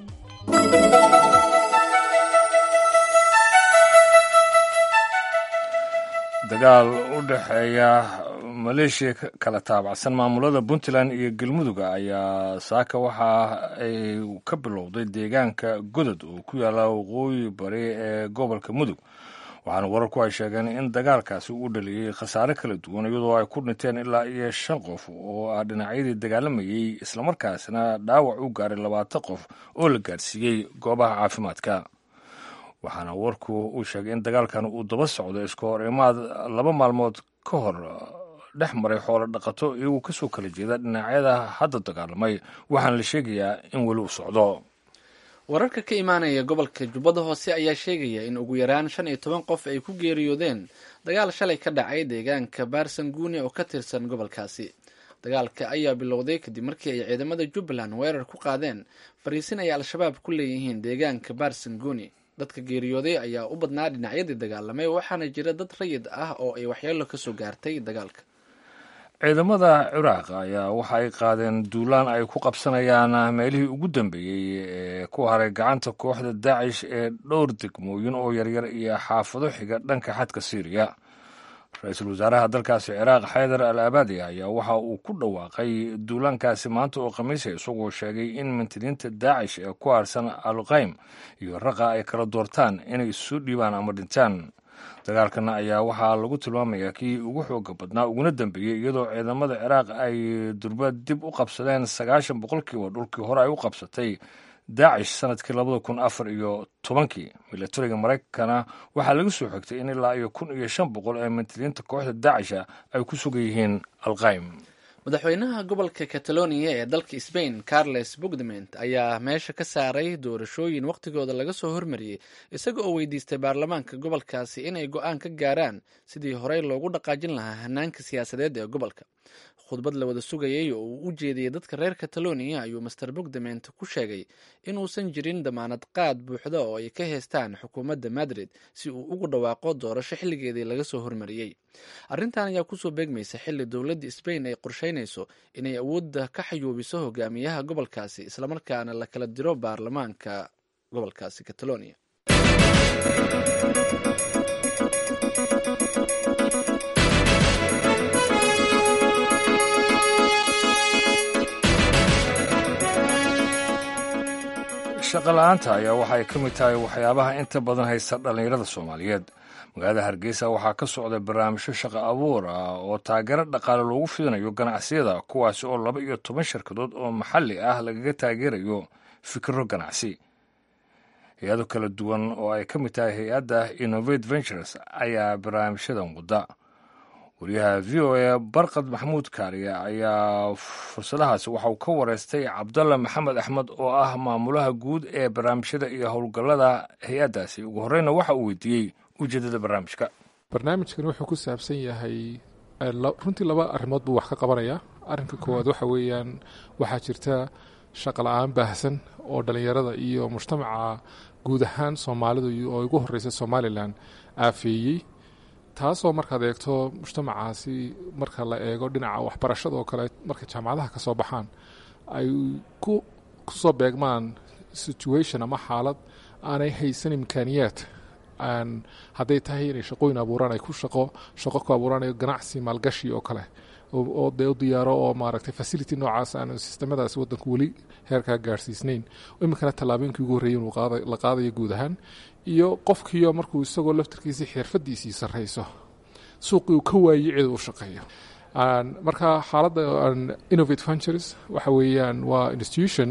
dagaal u dhexeeya maleeshiya kala taabacsan maamulada puntland iyo galmudug ayaa saaka waxa ay ka bilowday deegaanka godod oo ku yaalla waqooyi bari ee gobolka mudug waxaana wararku ay sheegeen in dagaalkaasi uu dhaliyey khasaare kala duwan iyadoo ay ku dhinteen ilaa iyo shan qof oo ah dhinacyadii dagaalamayey islamarkaasna dhaawac u gaaray labaatan qof oo la gaarsiiyey goobaha caafimaadka waxaana warku uu sheegay in dagaalkan uu daba socdo iska hor imaad laba maalmood ka hor dhex maray xoolo dhaqato iyagoo kasoo kala jeeda dhinacyada hadda dagaalamay waxaana la sheegayaa in weli u socdo wararka ka imaanaya gobolka jubbada hoose ayaa sheegaya in ugu yaraan shan iyo toban qof ay ku geeriyoodeen dagaal shalay ka dhacay deegaanka baarsan guuni oo ka tirsan gobolkaasi dagaalka ayaa bilowday kadib markii ay ciidamada jubbaland weerar ku qaadeen fariisin ay al-shabaab ku leeyihiin deegaanka baarsan guuni dadka geeriyooday ayaa u badnaa dhinacyadii dagaalamay waxaana jira dad rayid ah oo ay waxyeelo kasoo gaartay dagaalka ciidamada ciraaq ayaa waxa ay qaadeen duulaan ay ku qabsanayaan meelihii ugu dambeeyey ee ku haray gacanta kooxda daacish ee dhowr degmooyin oo yaryar iyo xaafado xiga dhanka xadka syriya ra-iisul wasaaraha dalkaasi ciraaq xaydar al abadi ayaa waxa uu ku dhawaaqay duulaankaasi maanta oo khamiisa isagoo sheegay in mintiniinta daacish ee ku harsan alqaym iyo raqa ay kala doortaan inay isu dhiibaan ama dhintaan dagaalkana ayaa waxaa lagu tilmaamayaa kii ugu xooga badnaa uguna dambeeyey iyadoo ciidamada ciraaq ay durba dib u qabsadeen sagaashan boqolkiiba dhulkii hore ay u qabsatay daacish sanadkii labada kun afar iyo tobankii milatariga maraykana waxaa laga soo xigtay in ilaa iyo kun iyo shan boqol ee mintiliinta kooxda daacisha ay ku sugan yihiin alqaym madaxweynaha gobolka catalonia ee dalka sbain carles bugdement ayaa meesha ka saaray doorashooyin wakhtigooda laga soo hormariyey isaga oo weydiistay baarlamaanka gobolkaasi inay go-aan ka gaaraan sidii horey loogu dhaqaajin lahaa hanaanka siyaasadeed ee gobolka khudbad la wada sugayay oo uu u jeediyey dadka reer catalonia ayuu master bugdement ku sheegay inuusan jirin damaanad qaad buuxda oo ay ka heystaan xukuumadda madrid si uu ugu dhawaaqo doorasho xilligeedii laga soo hormariyey arrintan ayaa kusoo beegmaysa xilli dowladda sbain ay qorsheynayso inay awoodda ka xayuubiso hogaamiyaha gobolkaasi islamarkaana la kala diro baarlamaanka gobolkaasi catalonia shaqa la-aanta ayaa waxay ka mid tahay waxyaabaha inta badan haysta dhallinyarada soomaaliyeed magaalada hargeysa waxaa ka socda barnaamijyo shaqo abuur ah oo taageero dhaqaale loogu fidinayo ganacsiyada kuwaasi oo laba iyo toban shirkadood oo maxalli ah lagaga taageerayo fikiro ganacsi hay-ado kala duwan oo ay ka mid tahay hay-adda innovate ventures ayaa barnaamijyadan wadda wariyaha v o a barkad maxamuud kaariye ayaa fursadahaasi waxa uu ka wareystay cabdalla maxamed axmed oo ah maamulaha guud ee barnaamijyada iyo howlgallada hay-addaasi ugu horreyna waxa uu weydiiyey ujeeddada barnaamijka barnaamijkan wuxuu ku saabsan yahay runtii laba arrimood buu wax ka qabanayaa arrinka koowaad waxa weeyaan waxaa jirta shaqala-aan baahsan oo dhallinyarada iyo mujtamaca guud ahaan soomaalidu oo ugu horreysa somalilan aafeeyey taasoo markaad eegto mujtamacaasi marka la eego dhinaca waxbarashada oo kale markay jaamacadaha ka soo baxaan ay ku soo beegmaan situation ama xaalad aanay haysan imkaaniyaad hadday tahay inay shaqooyin abuuraan ay ku shaqo shaqo ku abuuranayo ganacsi maalgashi oo kale oo dee u diyaaro oo maaragtay facility noocaas aan sistemadaasi waddanku weli heerkaa gaarhsiisnayn iminkana tallaabooyinkii ugu horreeyay inuu la qaadayo guud ahaan iyo qofkiio markuu isagoo laftarkiisii xirfadiisii sarrayso suuqii uu ka waayey cid uu shaqeeyo marka xaaladda innovate ventures waxa weeyaan waa institution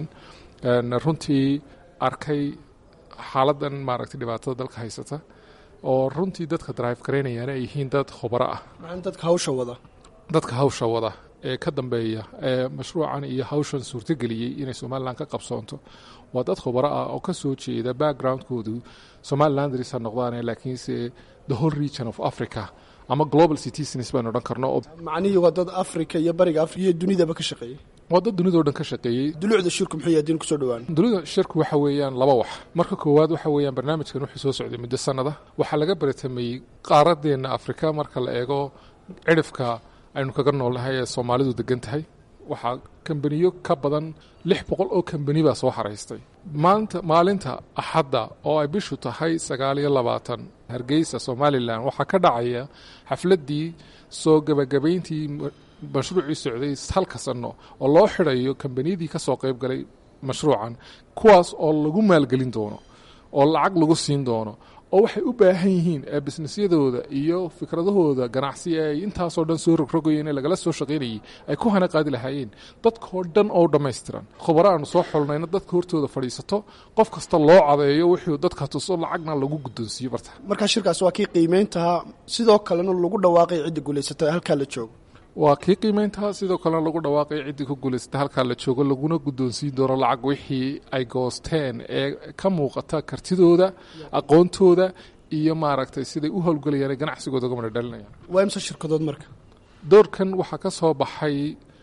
runtii arkay xaaladan maaragtay dhibaatada dalka haysata oo runtii dadka drive garaynayaan ay yihiin dad khubaro ah dadka hawsha wada dadka hawsha wada ee ka dambeeya ee mashruucan iyo hawshan suurtogeliyey inay somalilan ka qabsoonto waa dad khubaro ah oo ka soo jeeda backgroundkoodu somalilandris ha noqdaane laakiinse the whole region of africa ama global citizens baynu odhan karno oo macnihii waa dad africa iyo bariga africa iyo dunidaba ka shaqeeyey waa dad dunidao dhan ka shaqeeyey dulucda shirku muxuu yahay diin kusoo dhawaan dunida shirku waxa weeyaan laba wax marka koowaad waxa weeyaan barnaamijkan wuxuu soo socday muddo sanada waxaa laga baratamayey qaaradeenna afrika marka la eego cidhifka aynu kaga noolnahay ee soomaalidu degan tahay waxaa kambaniyo ka badan lix boqol oo kambani baa soo xaraystay maanta maalinta axadda oo ay bishu tahay sagaal iyo labaatan hargeysa somalilan waxaa ka dhacaya xafladdii soo gebagabayntii mashruucii socday halka sanno oo loo xidhayo kambaniyadii ka soo qayb galay mashruucan kuwaas oo lagu maalgelin doono oo lacag lagu siin doono oo waxay u baahan yihiin ee bisnisyadooda iyo fikradahooda ganacsi ee ay intaasoo dhan soo rogrogayeen ee lagala soo shaqaynayay ay ku hana qaadi lahaayeen dadkoo dhan oo dhammaystiran khubaro aanu soo xulnayna dadka hortooda fadhiisato qof kasta loo cadeeyo wuxuu dadka tuso lacagna lagu guddoonsiiyo barta markaa shirkaas waa kii qiimeyntaha sidoo kalena lagu dhawaaqay cidda guulaysata halkaa la joogo waa kii qiimeyntaha sidoo kalena lagu dhawaaqay ciddii ku guulaysata halkaa la joogo laguna guddoonsiin doono lacag wixii ay goosteen ee ka muuqata kartidooda aqoontooda iyo maaragtay siday u howlgelayaan ee ganacsigooda uga madhadhalinayaan waa imse shirkadood marka doorkan waxaa ka soo baxay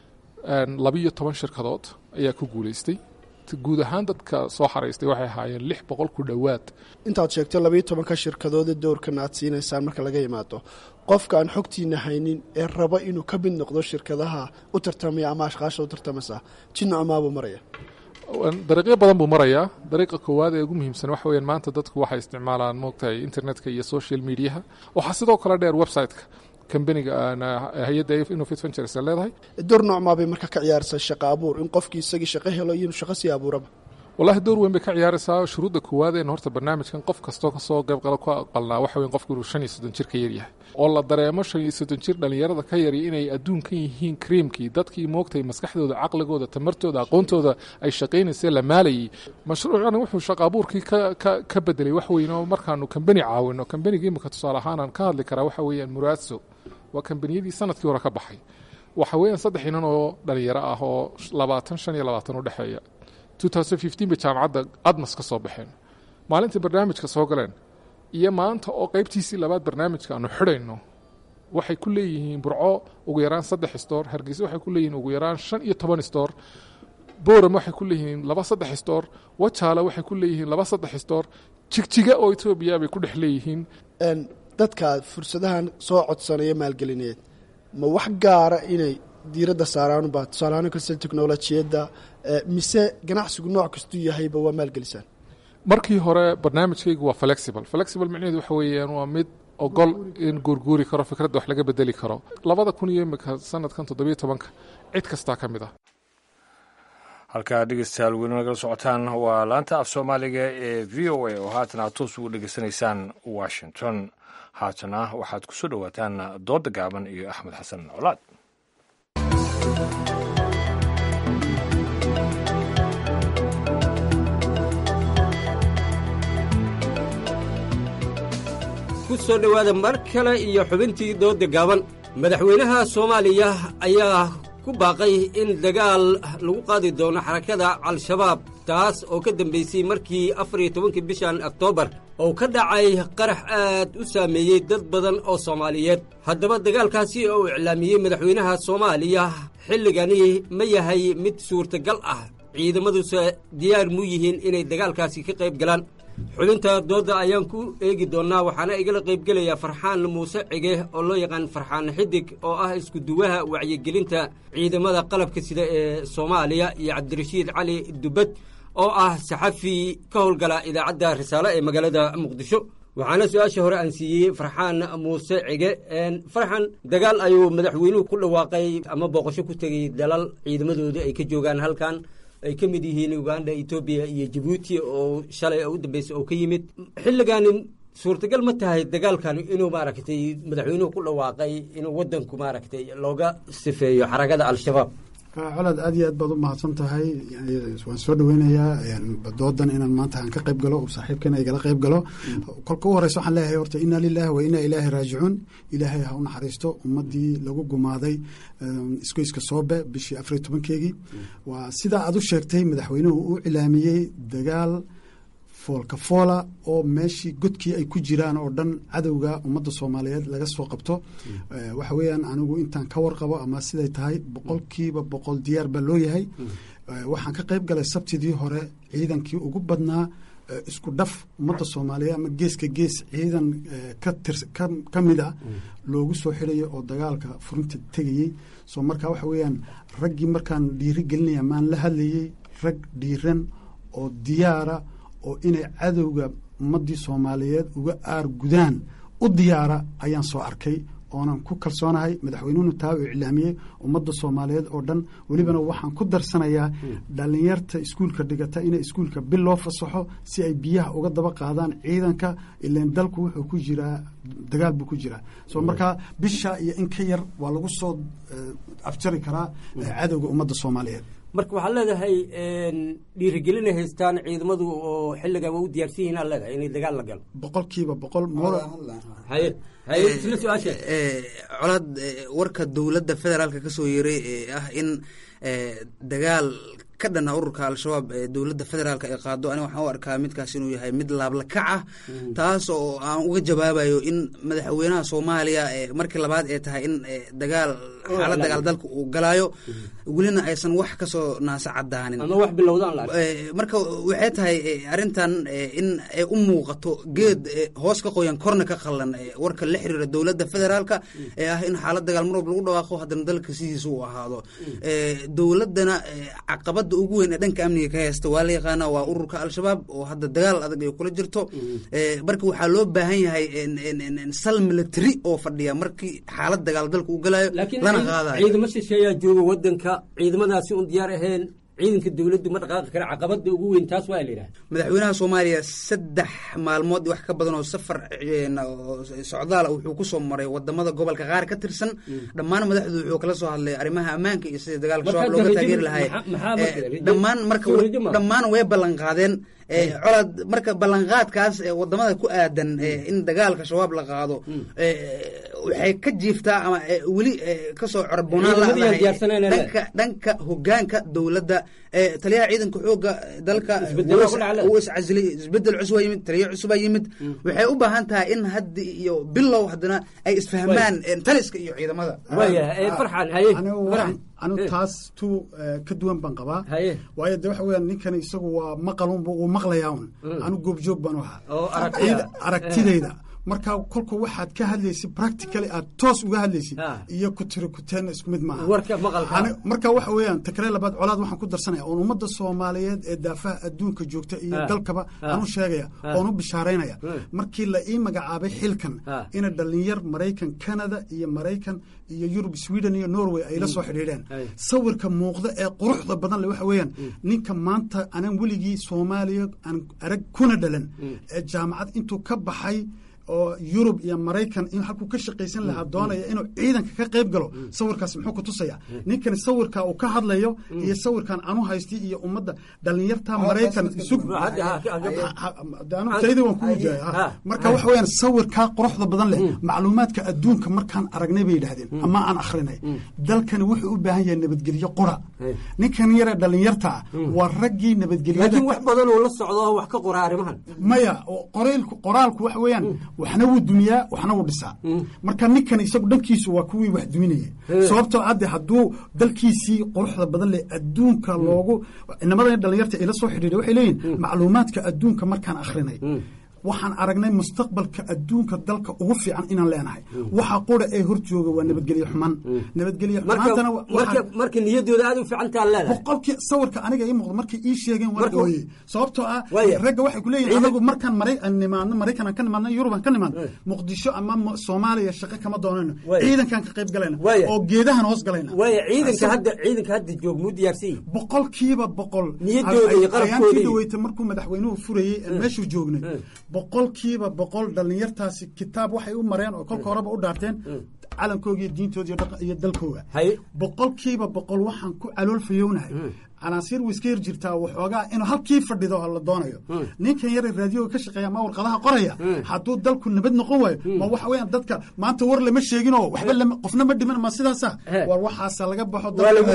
labiyo toban shirkadood ayaa ku guulaystay guud ahaan dadka soo xaraystay waxay ahaayeen lix boqol ku dhowaad intaad sheegtay labiyo tobanka shirkadoode doorkan aad siinaysaan marka laga yimaado qofka aan xogtiina haynin ee raba inuu ka mid noqdo shirkadaha u tartamaya ama ashqaasha u tartamaysa jidno amaabuu maraya dariiqyo badan buu marayaa dariiqa koowaad ee ugu muhiimsan waxa weyaan maanta dadku waxay isticmaalaan moogtahay internetka iyo social mediaha waxaa sidoo kale dheer website-ka kambaniga hay-adda innovate ventures ee leedahay door noocmaa bay marka ka ciyaaraysaa shaqa abuur in qofkii isagii shaqo helo iyo inuu shaqo sii abuuraba wallahi door weyn bay ka ciyaaraysaa shuruudda koowaad een horta barnaamijkan qof kastoo kasoo qayb qala ku aqalnaa waxa weyn qofku inuu shan iyo soddon jir ka yaryahay oo la dareemo shan iyo soddon jir dhallinyarada ka yari inay adduunkan yihiin kriimkii dadkii moogtay maskaxdooda caqligooda tamartooda aqoontooda ay shaqaynaysee la maalayay mashruucana wuxuu shaqa abuurkii ka bedelay wax weyn oo markaanu kambani caawino kambanigii imika tusaale ahaanaan ka hadli karaa waxa weeyaan muraadso waa kambaniyadii sanadkii hore ka baxay waxa weeyaan saddex inan oo dhalinyaro ah oo labaatan shan iyo labaatan u dhexeeya bay jaamacadda admas ka soo baxeen maalintai barnaamijka soo galeen iyo maanta oo qaybtiisii labaad barnaamijka aanu xidhayno waxay ku leeyihiin burco ugu yaraan saddex stoor hargeysa waxay ku leeyihiin ugu yaraan shan iyo toban stoor boram waxay ku leeyihiin laba saddex stoor wajaale waxay ku leeyihiin laba saddex stoor jigjiga oo etoobiya bay ku dhex leeyihiin dadka fursadahan soo codsanaya maalgelineed ma wax gaara inay diiradda saaraanba tusaalahaan kasta teknolojiyadda mise ganacsigu nooc kastuu yahayba waa maalgelisaan markii hore barnaamijkaygu waa flexible flexible micnaheedu waxa weeyaan waa mid ogol in guurguuri karo fikradda wax laga bedeli karo labada kun iyo imika sanadkan toddobiyo tobanka cid kastaa ka mid ah halkaa dhegeystayaal weli nagala socotaan waa laanta af soomaaliga ee v o a oo haatan aad toos ugu dhegeysanaysaan washington haatana waxaad ku soo dhowaataan doodda gaaban iyo axmed xasan colaad ku soo dhowaada mar kale iyo xubintii doodda gaaban madaxweynaha soomaaliya ayaa ku baaqay in dagaal lagu qaadi doono xarakada al-shabaab taas oo ka dambaysay markii afar iyo tobankii bishan oktoobar oo ka dhacay qarax aad u saameeyey dad badan oo soomaaliyeed haddaba dagaalkaasi oo uu iclaamiyey madaxweynaha soomaaliya xilligani ma yahay mid suurtagal ah ciidamaduse diyaar mu yihiin inay dagaalkaasi ka qayb galaan xubinta doodda ayaan ku eegi doonnaa waxaana igala qaybgelaya farxaan muuse cige oo loo yaqaan farxaan xidig oo ah iskuduwaha wacyigelinta ciidamada qalabka sida ee soomaaliya iyo cabdirashiid cali dubad oo ah saxafi ka howlgala idaacadda risaale ee magaalada muqdisho waxaana su-aasha hore aan siiyey farxaan muuse cige farxan dagaal ayuu madaxweynuhu ku dhawaaqay ama booqasho ku tegey dalal ciidamadoodii ay ka joogaan halkan ay ka mid yihiin uganda etoobiya iyo jabuuti oo shalay u dambeysay oo ka yimid xilligaani suurtagal ma tahay dagaalkan inuu maaragtay madaxweynuhu ku dhawaaqay inuu wadanku maaragtay looga sifeeyo xarakada al-shabaab colaad aad iyo aad baad u mahadsan tahay waan soo dhaweynayaa doodan inaan maanta aan ka qayb galo saaxiibkeena igala qayb galo kolka u horeysa waxaan leeyahay horta inaa lilahi wa inaa ilaahi raajicuun ilaahay ha u naxariisto ummadii lagu gumaaday isgoyska soobe bishii afariyo tobankeegii waa sidaa aad u sheegtay madaxweynuhu u cilaamiyey dagaal foolka foola oo meeshii godkii ay ku jiraan oo dhan cadowga ummadda soomaaliyeed laga soo qabto waxa weeyaan anigu intaan ka warqabo ama siday tahay boqolkiiba boqol diyaar baa loo yahay waxaan ka qayb galay sabtidii hore ciidankii ugu badnaa isku dhaf ummadda soomaaliyeed ama geeska gees ciidan ka mid a loogu soo xidhayo oo dagaalka furinta tegayey soo markaa waxa weeyaan raggii markaan dhiiri gelinaya maan la hadlayey rag dhiiran oo diyaara oo inay cadowga ummaddii soomaaliyeed uga aar gudaan u diyaara ayaan soo arkay oonan ku kalsoonahay madaxweynuhuna taa uu iclaamiyey ummadda soomaaliyeed oo dhan welibana waxaan ku darsanayaa dhallinyarta iskuulka dhigata inay iskuulka bil loo fasaxo si ay biyaha uga daba qaadaan ciidanka ilan dalku wuxuu ku jiraa dagaal buu ku jiraa soo markaa bisha iyo in ka yar waa lagu soo afjari karaa cadowga ummadda soomaaliyeed marka waxaad leedahay dhiirigelinay haystaan ciidamadu oo xilligan waa u diyaarsan yihin aad leedahay inay dagaal la galo boqolkiiba boqol haye haye isla su-aasha colaad warka dowladda federaalka ka soo yeeray ee ah in dagaal ka dhana ururka al-shabaab ee dowladda federaalk ay qaado aniga waxaan u arkaa midkaas inuu yahay mid laablakac ah taas oo aan uga jawaabayo in madaxweynaha soomaaliya markii labaad ee tahay in dagaal xaalad dagaal dalka uu galaayo welina aysan wax kasoo naasa cadaanin ama wax bilowdaan marka waxay tahay arrintan in ay u muuqato geed hoos ka qoyan korna ka qallan warka la xiriira dowladda federaalka ee ah in xaalad dagaal mar walba lagu dhawaaqo haddana dalka sidiisa uu ahaado dowladdana caqabada ugu weyn ee dhanka amniga ka haysta waa la yaqaana waa ururka al-shabaab oo hadda dagaal adag ay kula jirto marka waxaa loo baahan yahay sal military oo fadhiya markii xaalad dagaal dalka uu galayo lana qaadayo ciidamo shisheeyaa jooga wadanka ciidamadaasi un diyaar ahayn ciidanka dowladdu ma dhaqaaqi kara caqabada ugu weyn taas waa la yidhaha madaxweynaha soomaaliya saddex maalmood wax ka badan oo safar socdaala wuxuu ku soo maray wadamada gobolka qaar ka tirsan dhammaan madaxdu wuxuu kala soo hadlay arrimaha ammaanka iyo sidii dagaalka shabaab looga taageeri lahay dhammaan marka dhammaan way ballan qaadeen colaad marka ballanqaadkaas wadamada ku aadan in dagaalka shabaab la qaado waxay ka jiiftaa ama weli kasoo corbonaan ladhanka dhanka hogaanka dowladda taliyaha ciidanka xooga dalka uu iscasilay isbedel cusubaa yimid taliya cusubaa yimid waxay u baahan tahay in haddi iyo bilow haddana ay isfahmaan taliska iyo ciidamada anigu taas tu ka duwan baan qabaa waayo de waxa weeyaan ninkani isagu waa maqalunba uu maqlayaa un anigu goobjoog baan u ahaa aragtidayda marka kolka waxaad ka hadlaysid practically aad toos uga hadlaysid iyo ku tiri kuteenna isku mid maaha marka waxa weeyaan takree labaad colaad waxaan ku darsanaya oon ummadda soomaaliyeed ee daafaha adduunka joogta iyo dalkaba aan u sheegaya oon u bishaaraynaya markii la ii magacaabay xilkan ina dhalinyar maraykan canada iyo maraykan iyo yurub sweden iyo norway ay la soo xidhiidheen sawirka muuqda ee quruxda badan le waxa weeyaan ninka maanta anaan weligii soomaaliya aan arag kuna dhalan ee jaamacad intuu ka baxay oo yurub iyo maraykan in halkuu ka shaqaysan lahaa doonaya inuu ciidanka ka qayb galo sawirkaas muxuu ku tusaya ninkani sawirka uu ka hadlayo iyo sawirkan anu haysti iyo ummadda dhalinyarta maraykan isug tayda waan kuu jaaya marka waxa weyaan sawirkaa quruxda badan leh macluumaadka adduunka markaan aragnay bay yidhahdeen ama aan akhrinay dalkani wuxuu u baahan yahay nabadgelyo qura ninkan yare dhalinyarta waa raggii nabadgelyada laakiin wax badan oo la socdo wax ka qora arrimahan maya qoraalku qoraalku waxa weeyaan waxna wuu dumiyaa waxna wuu dhisaa marka ninkan isagu dhankiisu waa kuwii wax duminaya sababtoo hadde hadduu dalkiisii quruxda badan leh adduunka loogu inamadan dhalinyarta ila soo xidhiidha waxay leeyihin macluumaadka adduunka markaan akhrinay waxaan aragnay mustaqbalka adduunka dalka ugu fiican inaan leenahay waxa qura ee hor jooga waa nabadgelyo xuman nabadgelyo xumaantana marka niyadooda aad u fiicantaa leedahay boqolkii sawirka aniga ii muuqda markay ii sheegeen waan ooyey sababtoo ah ragga waxay ku leeyihin anagu markaan maray nimaadno maraykan aan ka nimaadno yurub aan ka nimaadno muqdisho ama soomaaliya shaqo kama doonayno ciidankaan ka qayb galayna oo geedahan hoos galayna waaya ciidanka hadda ciidanka hadda joog muu diyaarsan yihin boqolkiiba boqol niyadooda iyo ayaankii qalabkooda dhaweyta markuu madaxweynuhu furayey meeshuu joognay boqolkiiba boqol dhallinyartaasi kitaab waxay u mareen oo kolka horeba u dhaarteen calankooga iyo diintooda iyo dhaqa- iyo dalkooga boqolkiiba boqol waxaan ku caloolfayownahay canaasiir way iska yar jirtaa waxoogaa inuu halkii fadhido oo la doonayo ninkan yare raadiyoga ka shaqeeya ama warqadaha qoraya hadduu dalku nabad noqon waayo ma waxa weeyaan dadka maanta war lama sheeginoo waxba lama qofna ma dhiman ma sidaasa war waxaasa laga baxo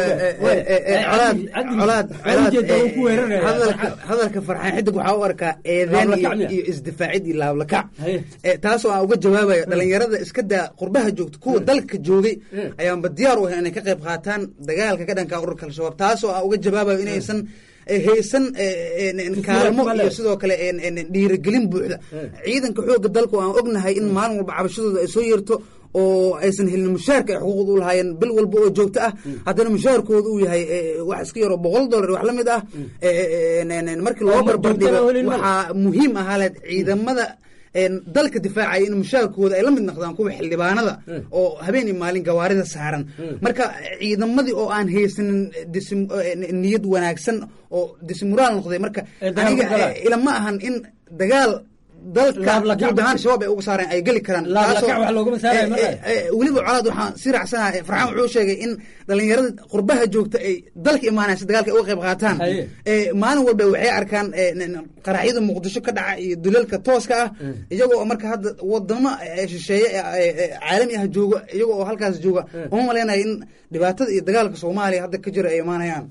colaad colaad colaad hadalka hadalka farxaan xidig waxaa u arkaa eedeen iyo iyo isdifaacid iyo laablakac Eh, taasoo aan uga jawaabayo dhalinyarada iska daa qurbaha joogta kuwa dalka joogay ayaanba diyaar u ahay inay ka qayb qaataan dagaalka ka dhanka ururka al-shabaab taasoo aan uga jawaabayo inaysan eh, haysan eh, en- en kaalmo iyo sidoo kale en- en- en dhiirigelin buuxda ciidanka xoogga dalku aan ognahay in maalin walba cabashadooda ay soo yeerto oo aysan helin mushaarka ay xuquuqda u lahaayeen bil walba oo joogto ah haddana mushaarkooda uu yahay eh, wax iska yaroo boqol dollar wax la mid ah eh, eh, en- en- en markii loo Ama barbardhigo joogtada helin ma- waxaa muhiim ahaa leed ciidamada en, dalka difaacaya in mushaarkooda ay la mid noqdaan kuwa xildhibaanada oo habeen iyo maalin gawaarida saaran marka ciidamadii oo aan haysanin disim- eh, niyad wanaagsan oo disimuraal noqday marka dagaal aniga ku galaan. eh, ilama ahan in dagaal dalka Laablakac. guud ahaan shabaab ay uga saareen ay geli karaan Laablakac Taasoo- wax loogama saarayo eh, marka. eh, eh, weliba colaad waxaan si raacsanahay farxaan wuxuu sheegay in dhalinyarada qurbaha joogta ay dalka imaanaysa dagaalka ay uga qayb qaataan Eh, maalin walba waxay arkaan eh, n- n- qaraxyada muqdisho ka dhaca iyo dulalka tooska ah iyagoo marka hadda wadamo eh, shisheeye eh, eh, eh, caalami ah jooga iyagoo oo halkaas jooga uma malaynayo in dhibaatada iyo dagaalka soomaaliya hadda ka jira ay imaanayaan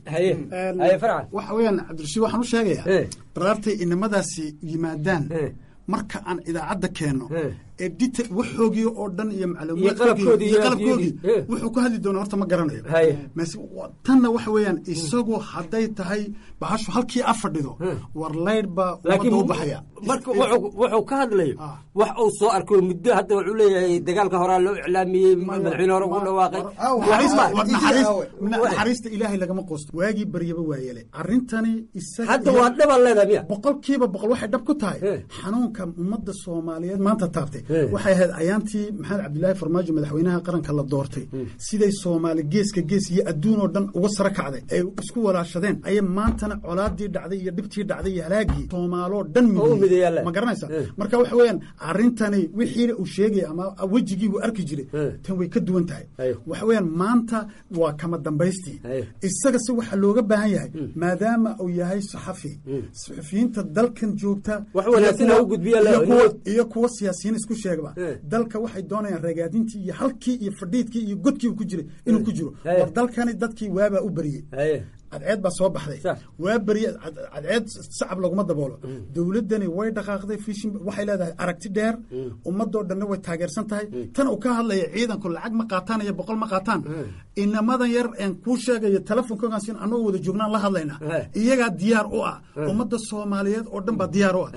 waxa weeyaan cabdirashiid waxaan u sheegayaa baraartay inamadaasi yimaadaan marka aan idaacadda keenno ee dita waxoogii oo dhan iyo Iyo qalabkoodii macluumaadkoodii iyo iyo qalabkoogii adduunyadii. wuxuu ku hadli doonaa horta ma garanayo mase wa- tanna waxa weeyaan isagu hadday tahay bahashu halkii a fadhido war laydh baa ummadda u baxaya marka wuxuu wuxuu ka hadlayo wax uu soo arko muddo hadda wuxuu leeyahay dagaalka horaa loo iclaamiyey madaxweyne hore ugu dhawaaqay naxariista- war Waxba- naxariis- na- naxariista ilaahay lagama quusto waagii baryaba waa yeele arrintani isaga Hadda iyo- waa dhaban leedahay miya boqolkiiba boqol waxay dhab ku tahay xanuunka ummadda soomaaliyeed maanta taabtay waxay ahayd ayaantii maxamed cabdilaahi farmaajo madaxweynaha qaranka la doortay siday soomaali geeska gees iyo adduun oo dhan uga sara kacday ay isku walaashadeen ayay maantana colaadii dhacday iyo dhibtii dhacday iyo halaagii soomaaloo dhan midiyey ma garanaysa marka waxa weeyaan arrintani wixiina uu sheegaya ama wejigii uu arki jiray tan way ka duwan tahay waxa weeyaan maanta waa kama dambaystii isaga se waxaa looga baahan yahay maadaama uu yahay saxafi saxafiyiinta dalkan joogta Wax wanaagsan iyo ha kuwa- u gudbiya la- iyo kuwa- iyo kuwa siyaasiyiin isku sheegaba dalka waxay doonayaan ragaadintii iyo halkii iyo fadhiidkii iyo godkii uu ku jiray inuu ku jiro war dalkani dadkii waabaa u beriyey cadceed baa soo baxday waa beriye cad- cadceed sacab laguma daboolo dowladdani way dhaqaaqday fishin waxay leedahay aragti dheer ummadoo dhanna way taageersan tahay tan uu ka hadlaya ciidanku lacag ma qaataan iyo boqol ma qaataan inamadan yar een kuu sheegayo telefonkogan sin anagoo wada joognaan la hadlaynaa iyagaa diyaar u ah ummadda soomaaliyeed oo dhan baa diyaar u ah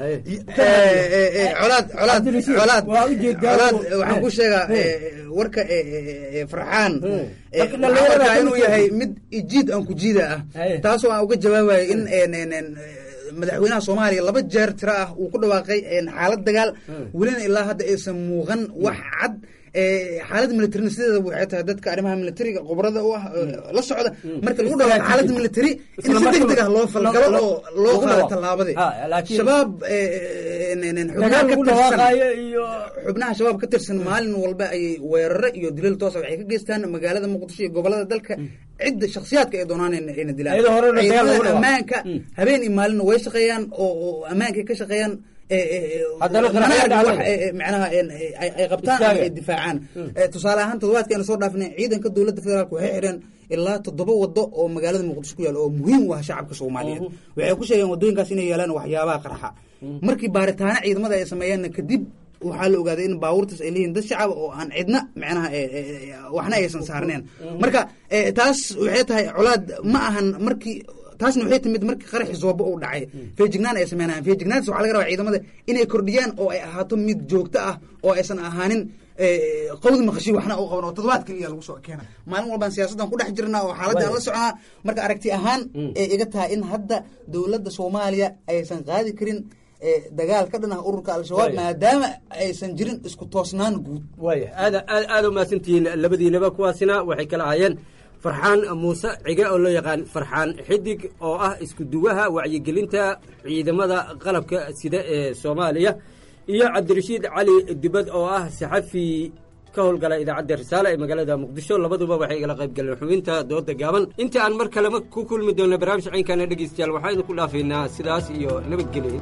colaad colaad colaad colaad waxaan ku sheegaa eh, warka eh, eh, eh, farxaan eh, Marka waxaan dhalinyarada arkaa ka inuu mid yahay yahay. mid ijiid aan ku jiida ah taasoo aan uga jawaabayo in en, en, en, eh, madaxweynaha soomaaliya laba jeer tiro ah uu ku dhawaaqay en, xaalad dagaal welina ilaa hadda aysan muuqan wax cad eh, xaalad militarina sideeda waxay tahay dadka arrimaha militariga khubrada u ah eh, la socda marka lagu dhawaaqo xaalad militari in Isla si markiiba- degdeg ah loo falgalo lo- oo loo lagu qaado dhawaaqo. tallaabadii Ha, laakiin- shabaab eh, en, en, en, xubnaha Dagaal ka lagu tirsan dhawaaqaayo iyo xubnaha shabaab ka tirsan maalin walba ayay weeraro iyo dilal toosa waxay ka geystaan magaalada muqdisho iyo gobolada dalka cidda shakhsiyaadka ay doonaan in- inay dilaan Iyadoo horena dagaal lagu ciidamada dhawaaqo. ammaanka habeen iyo maalina way shaqeeyaan oo oo ammaankay ka shaqeeyaan eh, eh, eh, Haddana mana qaraxyo arkin wax, dhacday. eh, eh, macnaha en, eh, ay ay qabtaan ama Istaaga. ay difaacaan Eh, tusaale ahaan toddobaadkeena soo dhaafnay ciidanka dowladda federaalk waxay xidheen ilaa toddoba wado oo magaalada muqdisho ku yaal oo muhiim u ah shacabka soomaaliyeed waxay ku sheegeen wadooyinkaas inay yaalaan waxyaabaha qarxa markii baaritaano ciidamada ay sameeyeenna kadib waxaa la ogaaday in baabuurtaas ay leeyihin dad shacab oo aan cidna macnaha eh, eh, eh, waxna aysan saarneen marka eh, taas waxay tahay colaad ma ahan markii taasna waxay timid markii qaraxii zoobo uu dhacay feejignaan ay sameynayaan feejignaantaas waxaa laga rabaa ciidamada inay kordhiyaan oo ay ahaato mid joogto ah oo aysan ahaanin eh, qawdi maqashi waxna u qaban oo toddobaad keliya lagu soo keena maalin walbaan siyaasaddan ku dhex jirnaa oo xaaladdan la soconaa marka aragti ahaan ee iga tahay in hadda dowladda soomaaliya aysan qaadi karin eh, dagaal ka dhan ah ururka al-shabaab Waaya. maadaama aysan jirin isku toosnaan guud waaya aad aad aad u mahadsantihiin labadiinaba kuwaasina waxay kala ahaayeen farxaan muuse cige oo loo yaqaan farxaan xidig oo ah isku duwaha wacyigelinta ciidamada qalabka sida ee soomaaliya iyo cabdirashiid cali dibad oo ah saxafi ka howlgala idaacadda risaale ee magaalada muqdisho labaduba waxay igala qayb galeen xubinta dooda gaaban intii aan mar kalema ku kulmi doonno barnaamij caynkana dhegeystayaal waxaa idinku dhaafaynaa sidaas iyo nabadgelyo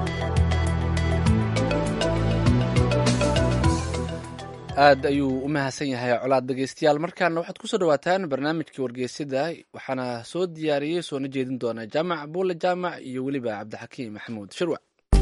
aad ayuu u mahadsan yahay colaad dhegeystayaal markaana waxaad kusoo dhawaataan barnaamijkii wargeysada waxaana soo diyaariyey soona jeedin doona jaamac buule jaamac iyo weliba cabdixakiim maxamuud shirwac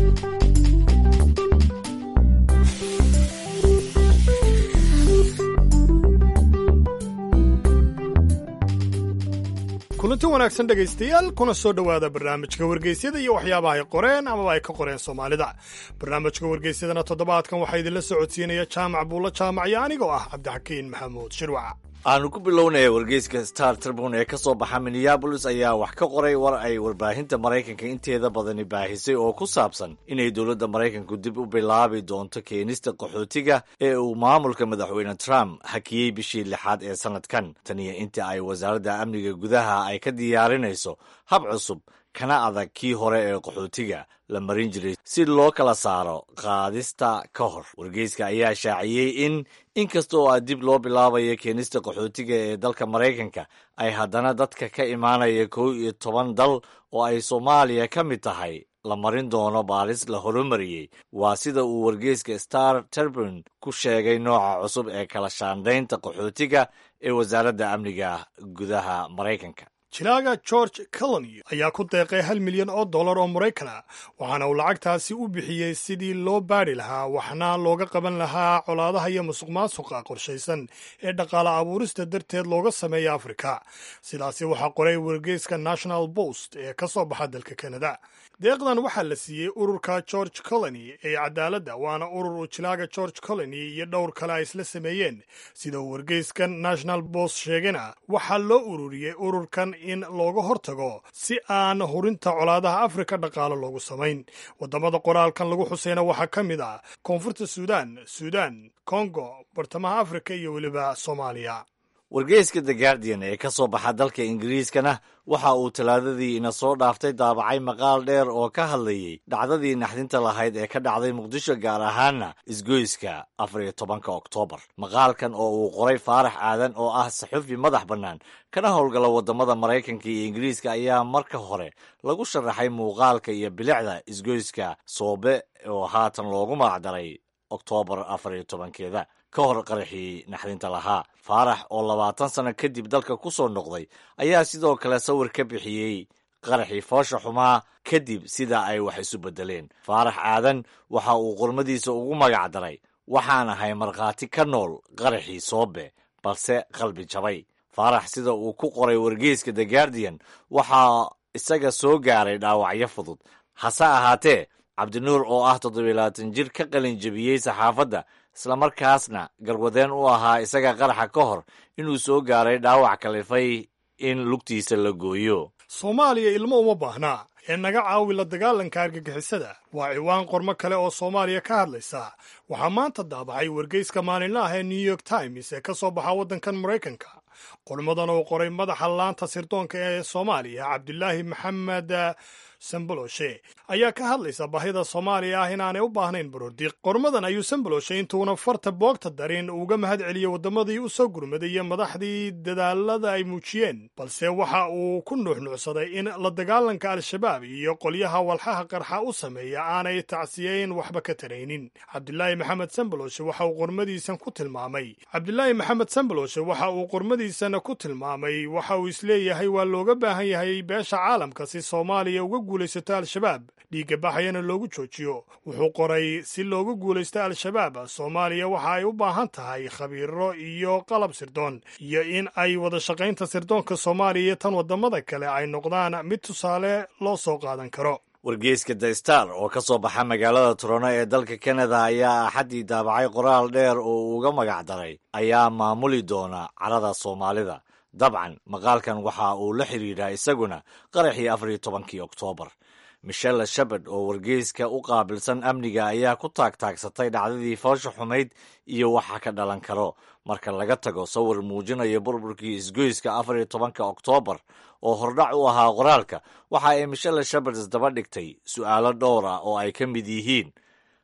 kulanti wanaagsan dhegaystayaal kuna soo dhowaada barnaamijka wargeysyada iyo waxyaabaha ay qoreen amaba ay ka qoreen soomaalida barnaamijka wargeysyadana toddobaadkan waxaa idinla socodsiinaya jaamac buulla jaamac iyo anigoo ah cabdixakiin maxamuud shirwac aanu ku bilownaya wargeyska star tribune ee ka soo baxa minneabolis ayaa wax ka qoray war ay warbaahinta maraykanka inteeda badani baahisay oo ku saabsan inay dowladda maraykanku dib u bilaabi doonto keenista qaxootiga ee uu maamulka madaxweyne trump hakiyey bishii lixaad ee sannadkan taniyo inta ay wasaaradda amniga gudaha ay ka diyaarinayso hab cusub kana adag kii hore ee qaxootiga la marin jiray si loo kala saaro qaadista ka hor wargeyska ayaa shaaciyey in inkasta oo dib loo bilaabayo keenista qaxootiga ee dalka maraykanka ay haddana dadka ka imaanaya kow iyo toban dal oo ay soomaaliya ka mid tahay la marin doono baaris la horumariyey waa sida uu wargeyska star tribune ku sheegay nooca cusub ee kala shaandaynta qaxootiga ee wasaaradda amniga gudaha maraykanka jilaaga george colony ayaa ku deeqay hal milyan oo dollar oo maraykana waxaana uu lacagtaasi u bixiyey sidii loo baadhi lahaa waxna looga qaban lahaa colaadaha iyo musuq maasuqa qorshaysan ee dhaqaale abuurista darteed looga sameeya afrika sidaasi waxaa qoray wargeyska national post ee ka soo baxa dalka kanada deeqdan waxaa la siiyey ururka george colony ee cadaaladda waana urur uu jilaaga george colony iyo dhowr kale ay isla sameeyeen sida uu wargeyskan national post sheegana waxaa loo ururiyey ururkan in looga hortago si aan hurinta colaadaha afrika dhaqaalo loogu samayn waddamada qoraalkan lagu xusayna waxaa ka mid ah koonfurta suudaan suudaan kongo bartamaha afrika iyo weliba soomaaliya wargeyska the guardian ee ka soo baxa dalka ingiriiskana waxa uu talaadadii ina soo dhaaftay daabacay maqaal dheer oo ka hadlayey dhacdadii naxdinta lahayd ee ka dhacday muqdisho gaar ahaana isgoyska afar iyo tobanka oktoobar maqaalkan oo uu qoray faarax aadan oo ah saxufi madax bannaan kana howlgala waddamada maraykanka iyo ingiriiska ayaa marka hore lagu sharaxay muuqaalka iyo bilicda isgoyska soobe oo haatan loogu magacdaray oktoobar afar iyo tobankeeda ka hor qaraxii naxdinta lahaa faarax oo labaatan sano kadib dalka ku soo noqday ayaa sidoo kale sawir ka bixiyey qaraxii foosha xumaa kadib sida ay wax isu beddeleen faarax aadan waxa uu qormadiisa ugu magac daray waxaan ahay markhaati ka nool qaraxii soobe balse qalbi jabay faarax sida uu ku qoray wargeyska the guardian waxaa isaga soo gaaray dhaawacyo fudud hase ahaatee cabdinuur oo ah toddobiilabaatan jir ka qalin jebiyey saxaafadda islamarkaasna garwadeen u ahaa isaga qaraxa ka hor inuu soo gaaray dhaawac kalifay in lugtiisa la gooyo soomaaliya ilmo uma baahnaa ee naga caawi la dagaalanka argagixisada waa ciwaan qormo kale oo soomaaliya ka hadlaysa waxaa maanta daabacay wargeyska maalinla ah ee new york times ee ka soo baxa waddankan maraykanka qormadan uu qoray madaxa laanta sirdoonka ee soomaaliya cabdulaahi maxamed samboloshe ayaa ka hadlaysa baahida soomaaliya ah inaanay u baahnayn baroordiiq qormadan ayuu samboloshe intuuna farta boogta darin uga mahad celiyey waddamadii u soo gurmaday iyo madaxdii dadaalada ay muujiyeen balse waxa uu ku nuuxnuucsaday in la dagaalanka al-shabaab iyo qolyaha walxaha qarxa u sameeya aanay tacsiyeyn waxba ka taraynin cabdulaahi maxamed samboloshe waxa uu qormadiisan ku tilmaamay cabdulaahi maxamed samboloshe waxa uu qormadiisana ku tilmaamay waxa uu isleeyahay waa looga baahan yahay beesha caalamka si soomaaliya uga guulaysato al-shabaab dhiigga baxayana loogu joojiyo wuxuu qoray si loogu guulaysto al-shabaab soomaaliya waxa ay u baahan tahay khabiiro iyo qalab sirdoon iyo in ay wada shaqaynta sirdoonka soomaaliya iyo tan waddamada kale ay noqdaan mid tusaale loo soo qaadan karo wargeyska the star oo ka soo baxa magaalada torono ee dalka kanada ayaa axaddii daabacay qoraal dheer oo uu uga magac daray ayaa maamuli doona carada soomaalida dabcan maqaalkan waxa uu la xidhiidhaa isaguna qaraxii afar iyo tobankii oktoobar michelle shepard oo wargeyska u qaabilsan amniga ayaa ku taagtaagsatay dhacdadii foosha xumayd iyo waxa ka dhalan karo marka laga tago sawir muujinaya burburkii isgoyska afar iyo tobanka oktoobar oo hordhac u ahaa qoraalka waxa ay michelle shepard isdaba dhigtay su'aalo dhowr ah oo ay ka mid yihiin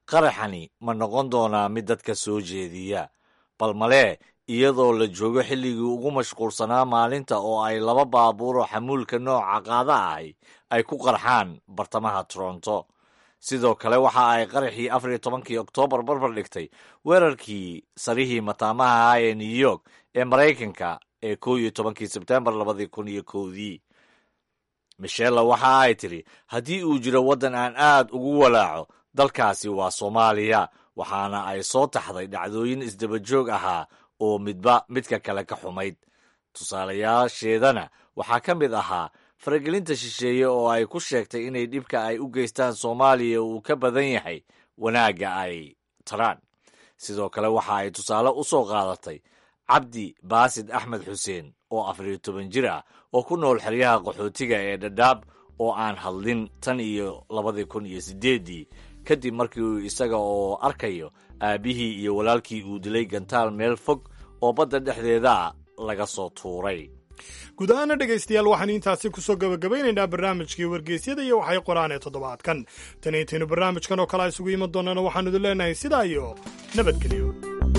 qaraxani ma noqon doonaa mid dadka soo jeediya bal malee iyadoo la joogo xilligii ugu mashquulsanaa maalinta oo ay laba baabuuroo xamuulka nooca qaada ahi ay ku qarxaan bartamaha toronto sidoo kale waxa ay qaraxii afar iyo tobankii oktoobar barbar dhigtay weerarkii sarihii mataamaha ah ee new york ee maraykanka ee kow iyo tobankii sebtembar labadii kun iyo kowdii michella waxa ay tidhi haddii uu jiro waddan aan aad ugu walaaco dalkaasi waa soomaaliya waxaana ay soo taxday dhacdooyin isdabajoog ahaa oo midba midka kale ka xumayd tusaalayaasheedana waxaa ka mid ahaa faragelinta shisheeye oo ay ku sheegtay inay dhibka ay u geystaan soomaaliya uu ka badan yahay wanaagga ay taraan sidoo kale waxa ay tusaale u soo qaadatay cabdi baasid axmed xuseen oo afar iyo toban jir ah oo ku nool xeryaha qaxootiga ee dhadhaab oo aan hadlin tan iyo labadii kun iyo siddeeddii kadib markii uu isaga oo arkayo aabbihii iyo walaalkii uu dilay gantaal meel fog oo badda dhexdeeda laga soo tuuray guud ahaana dhegaystayaal waxaan intaasi kusoo gabagabaynaynaa barnaamijkii wargeysyada iyo waxay qoraan ee toddobaadkan tan intaynu barnaamijkan oo kale a isugu iman doonana waxaanu idin leenahay sidaa iyo nabadgelyo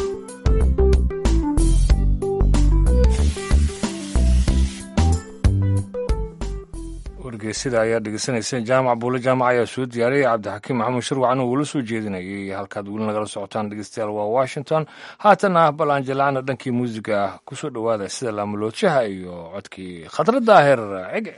wargeysada ayaa dhegeysanayseen jaamac buule jaamac ayaa soo diyaariyay cabdixakiim maxamuud shirwacan oo uula soo jeedinayay halkaad weli nagala socotaan dhegeystayaal waa washington haatana bal aan jalaacna dhankii muusiga kusoo dhowaada sida laamuloodshaha iyo codkii khadra daahir cege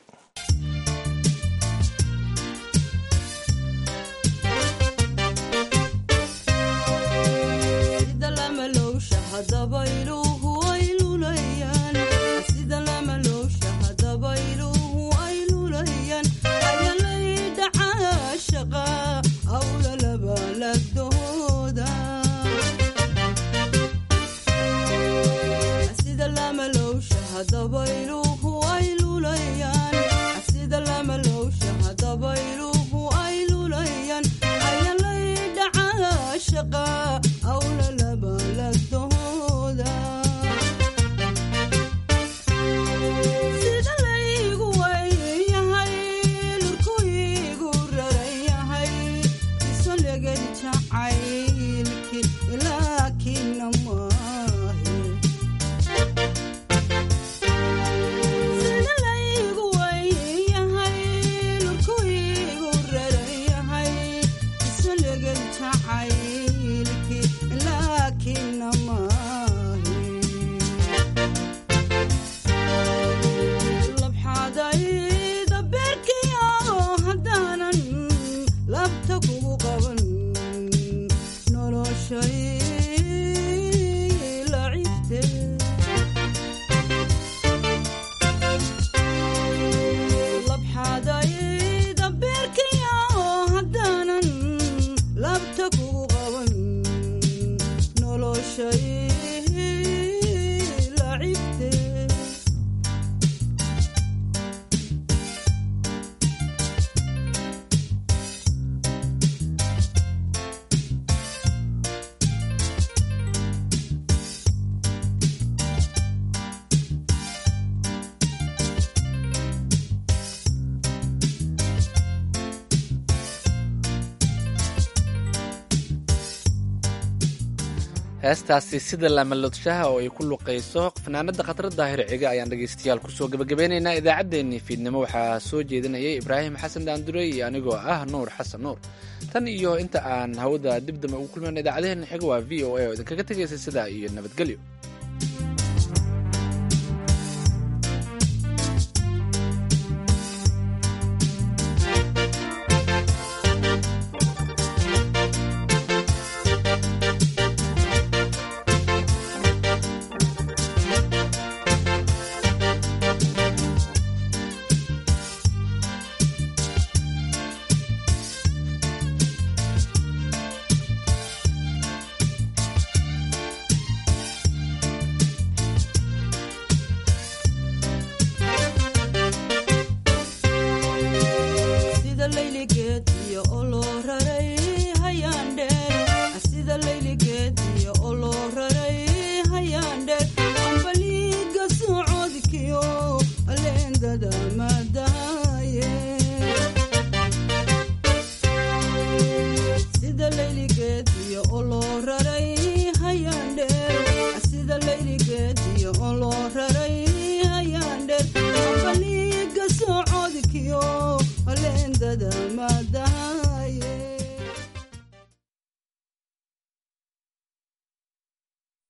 heestaasi sida laamalodshaha oo ay ku luqayso fanaanada khatar daahir cige ayaan dhegaystayaal kusoo gebagabeynaynaa idaacaddeenii fiidnimo waxaa soo jeedinayay ibraahim xasan daandurey iyo anigoo ah nuur xasan nuur tan iyo inta aan hawada dibdamba ugu kulmayna idaacadaheenna xiga waa v o a oo idinkaga tegaysa sidaa iyo nabadgelyo layligeediyo olo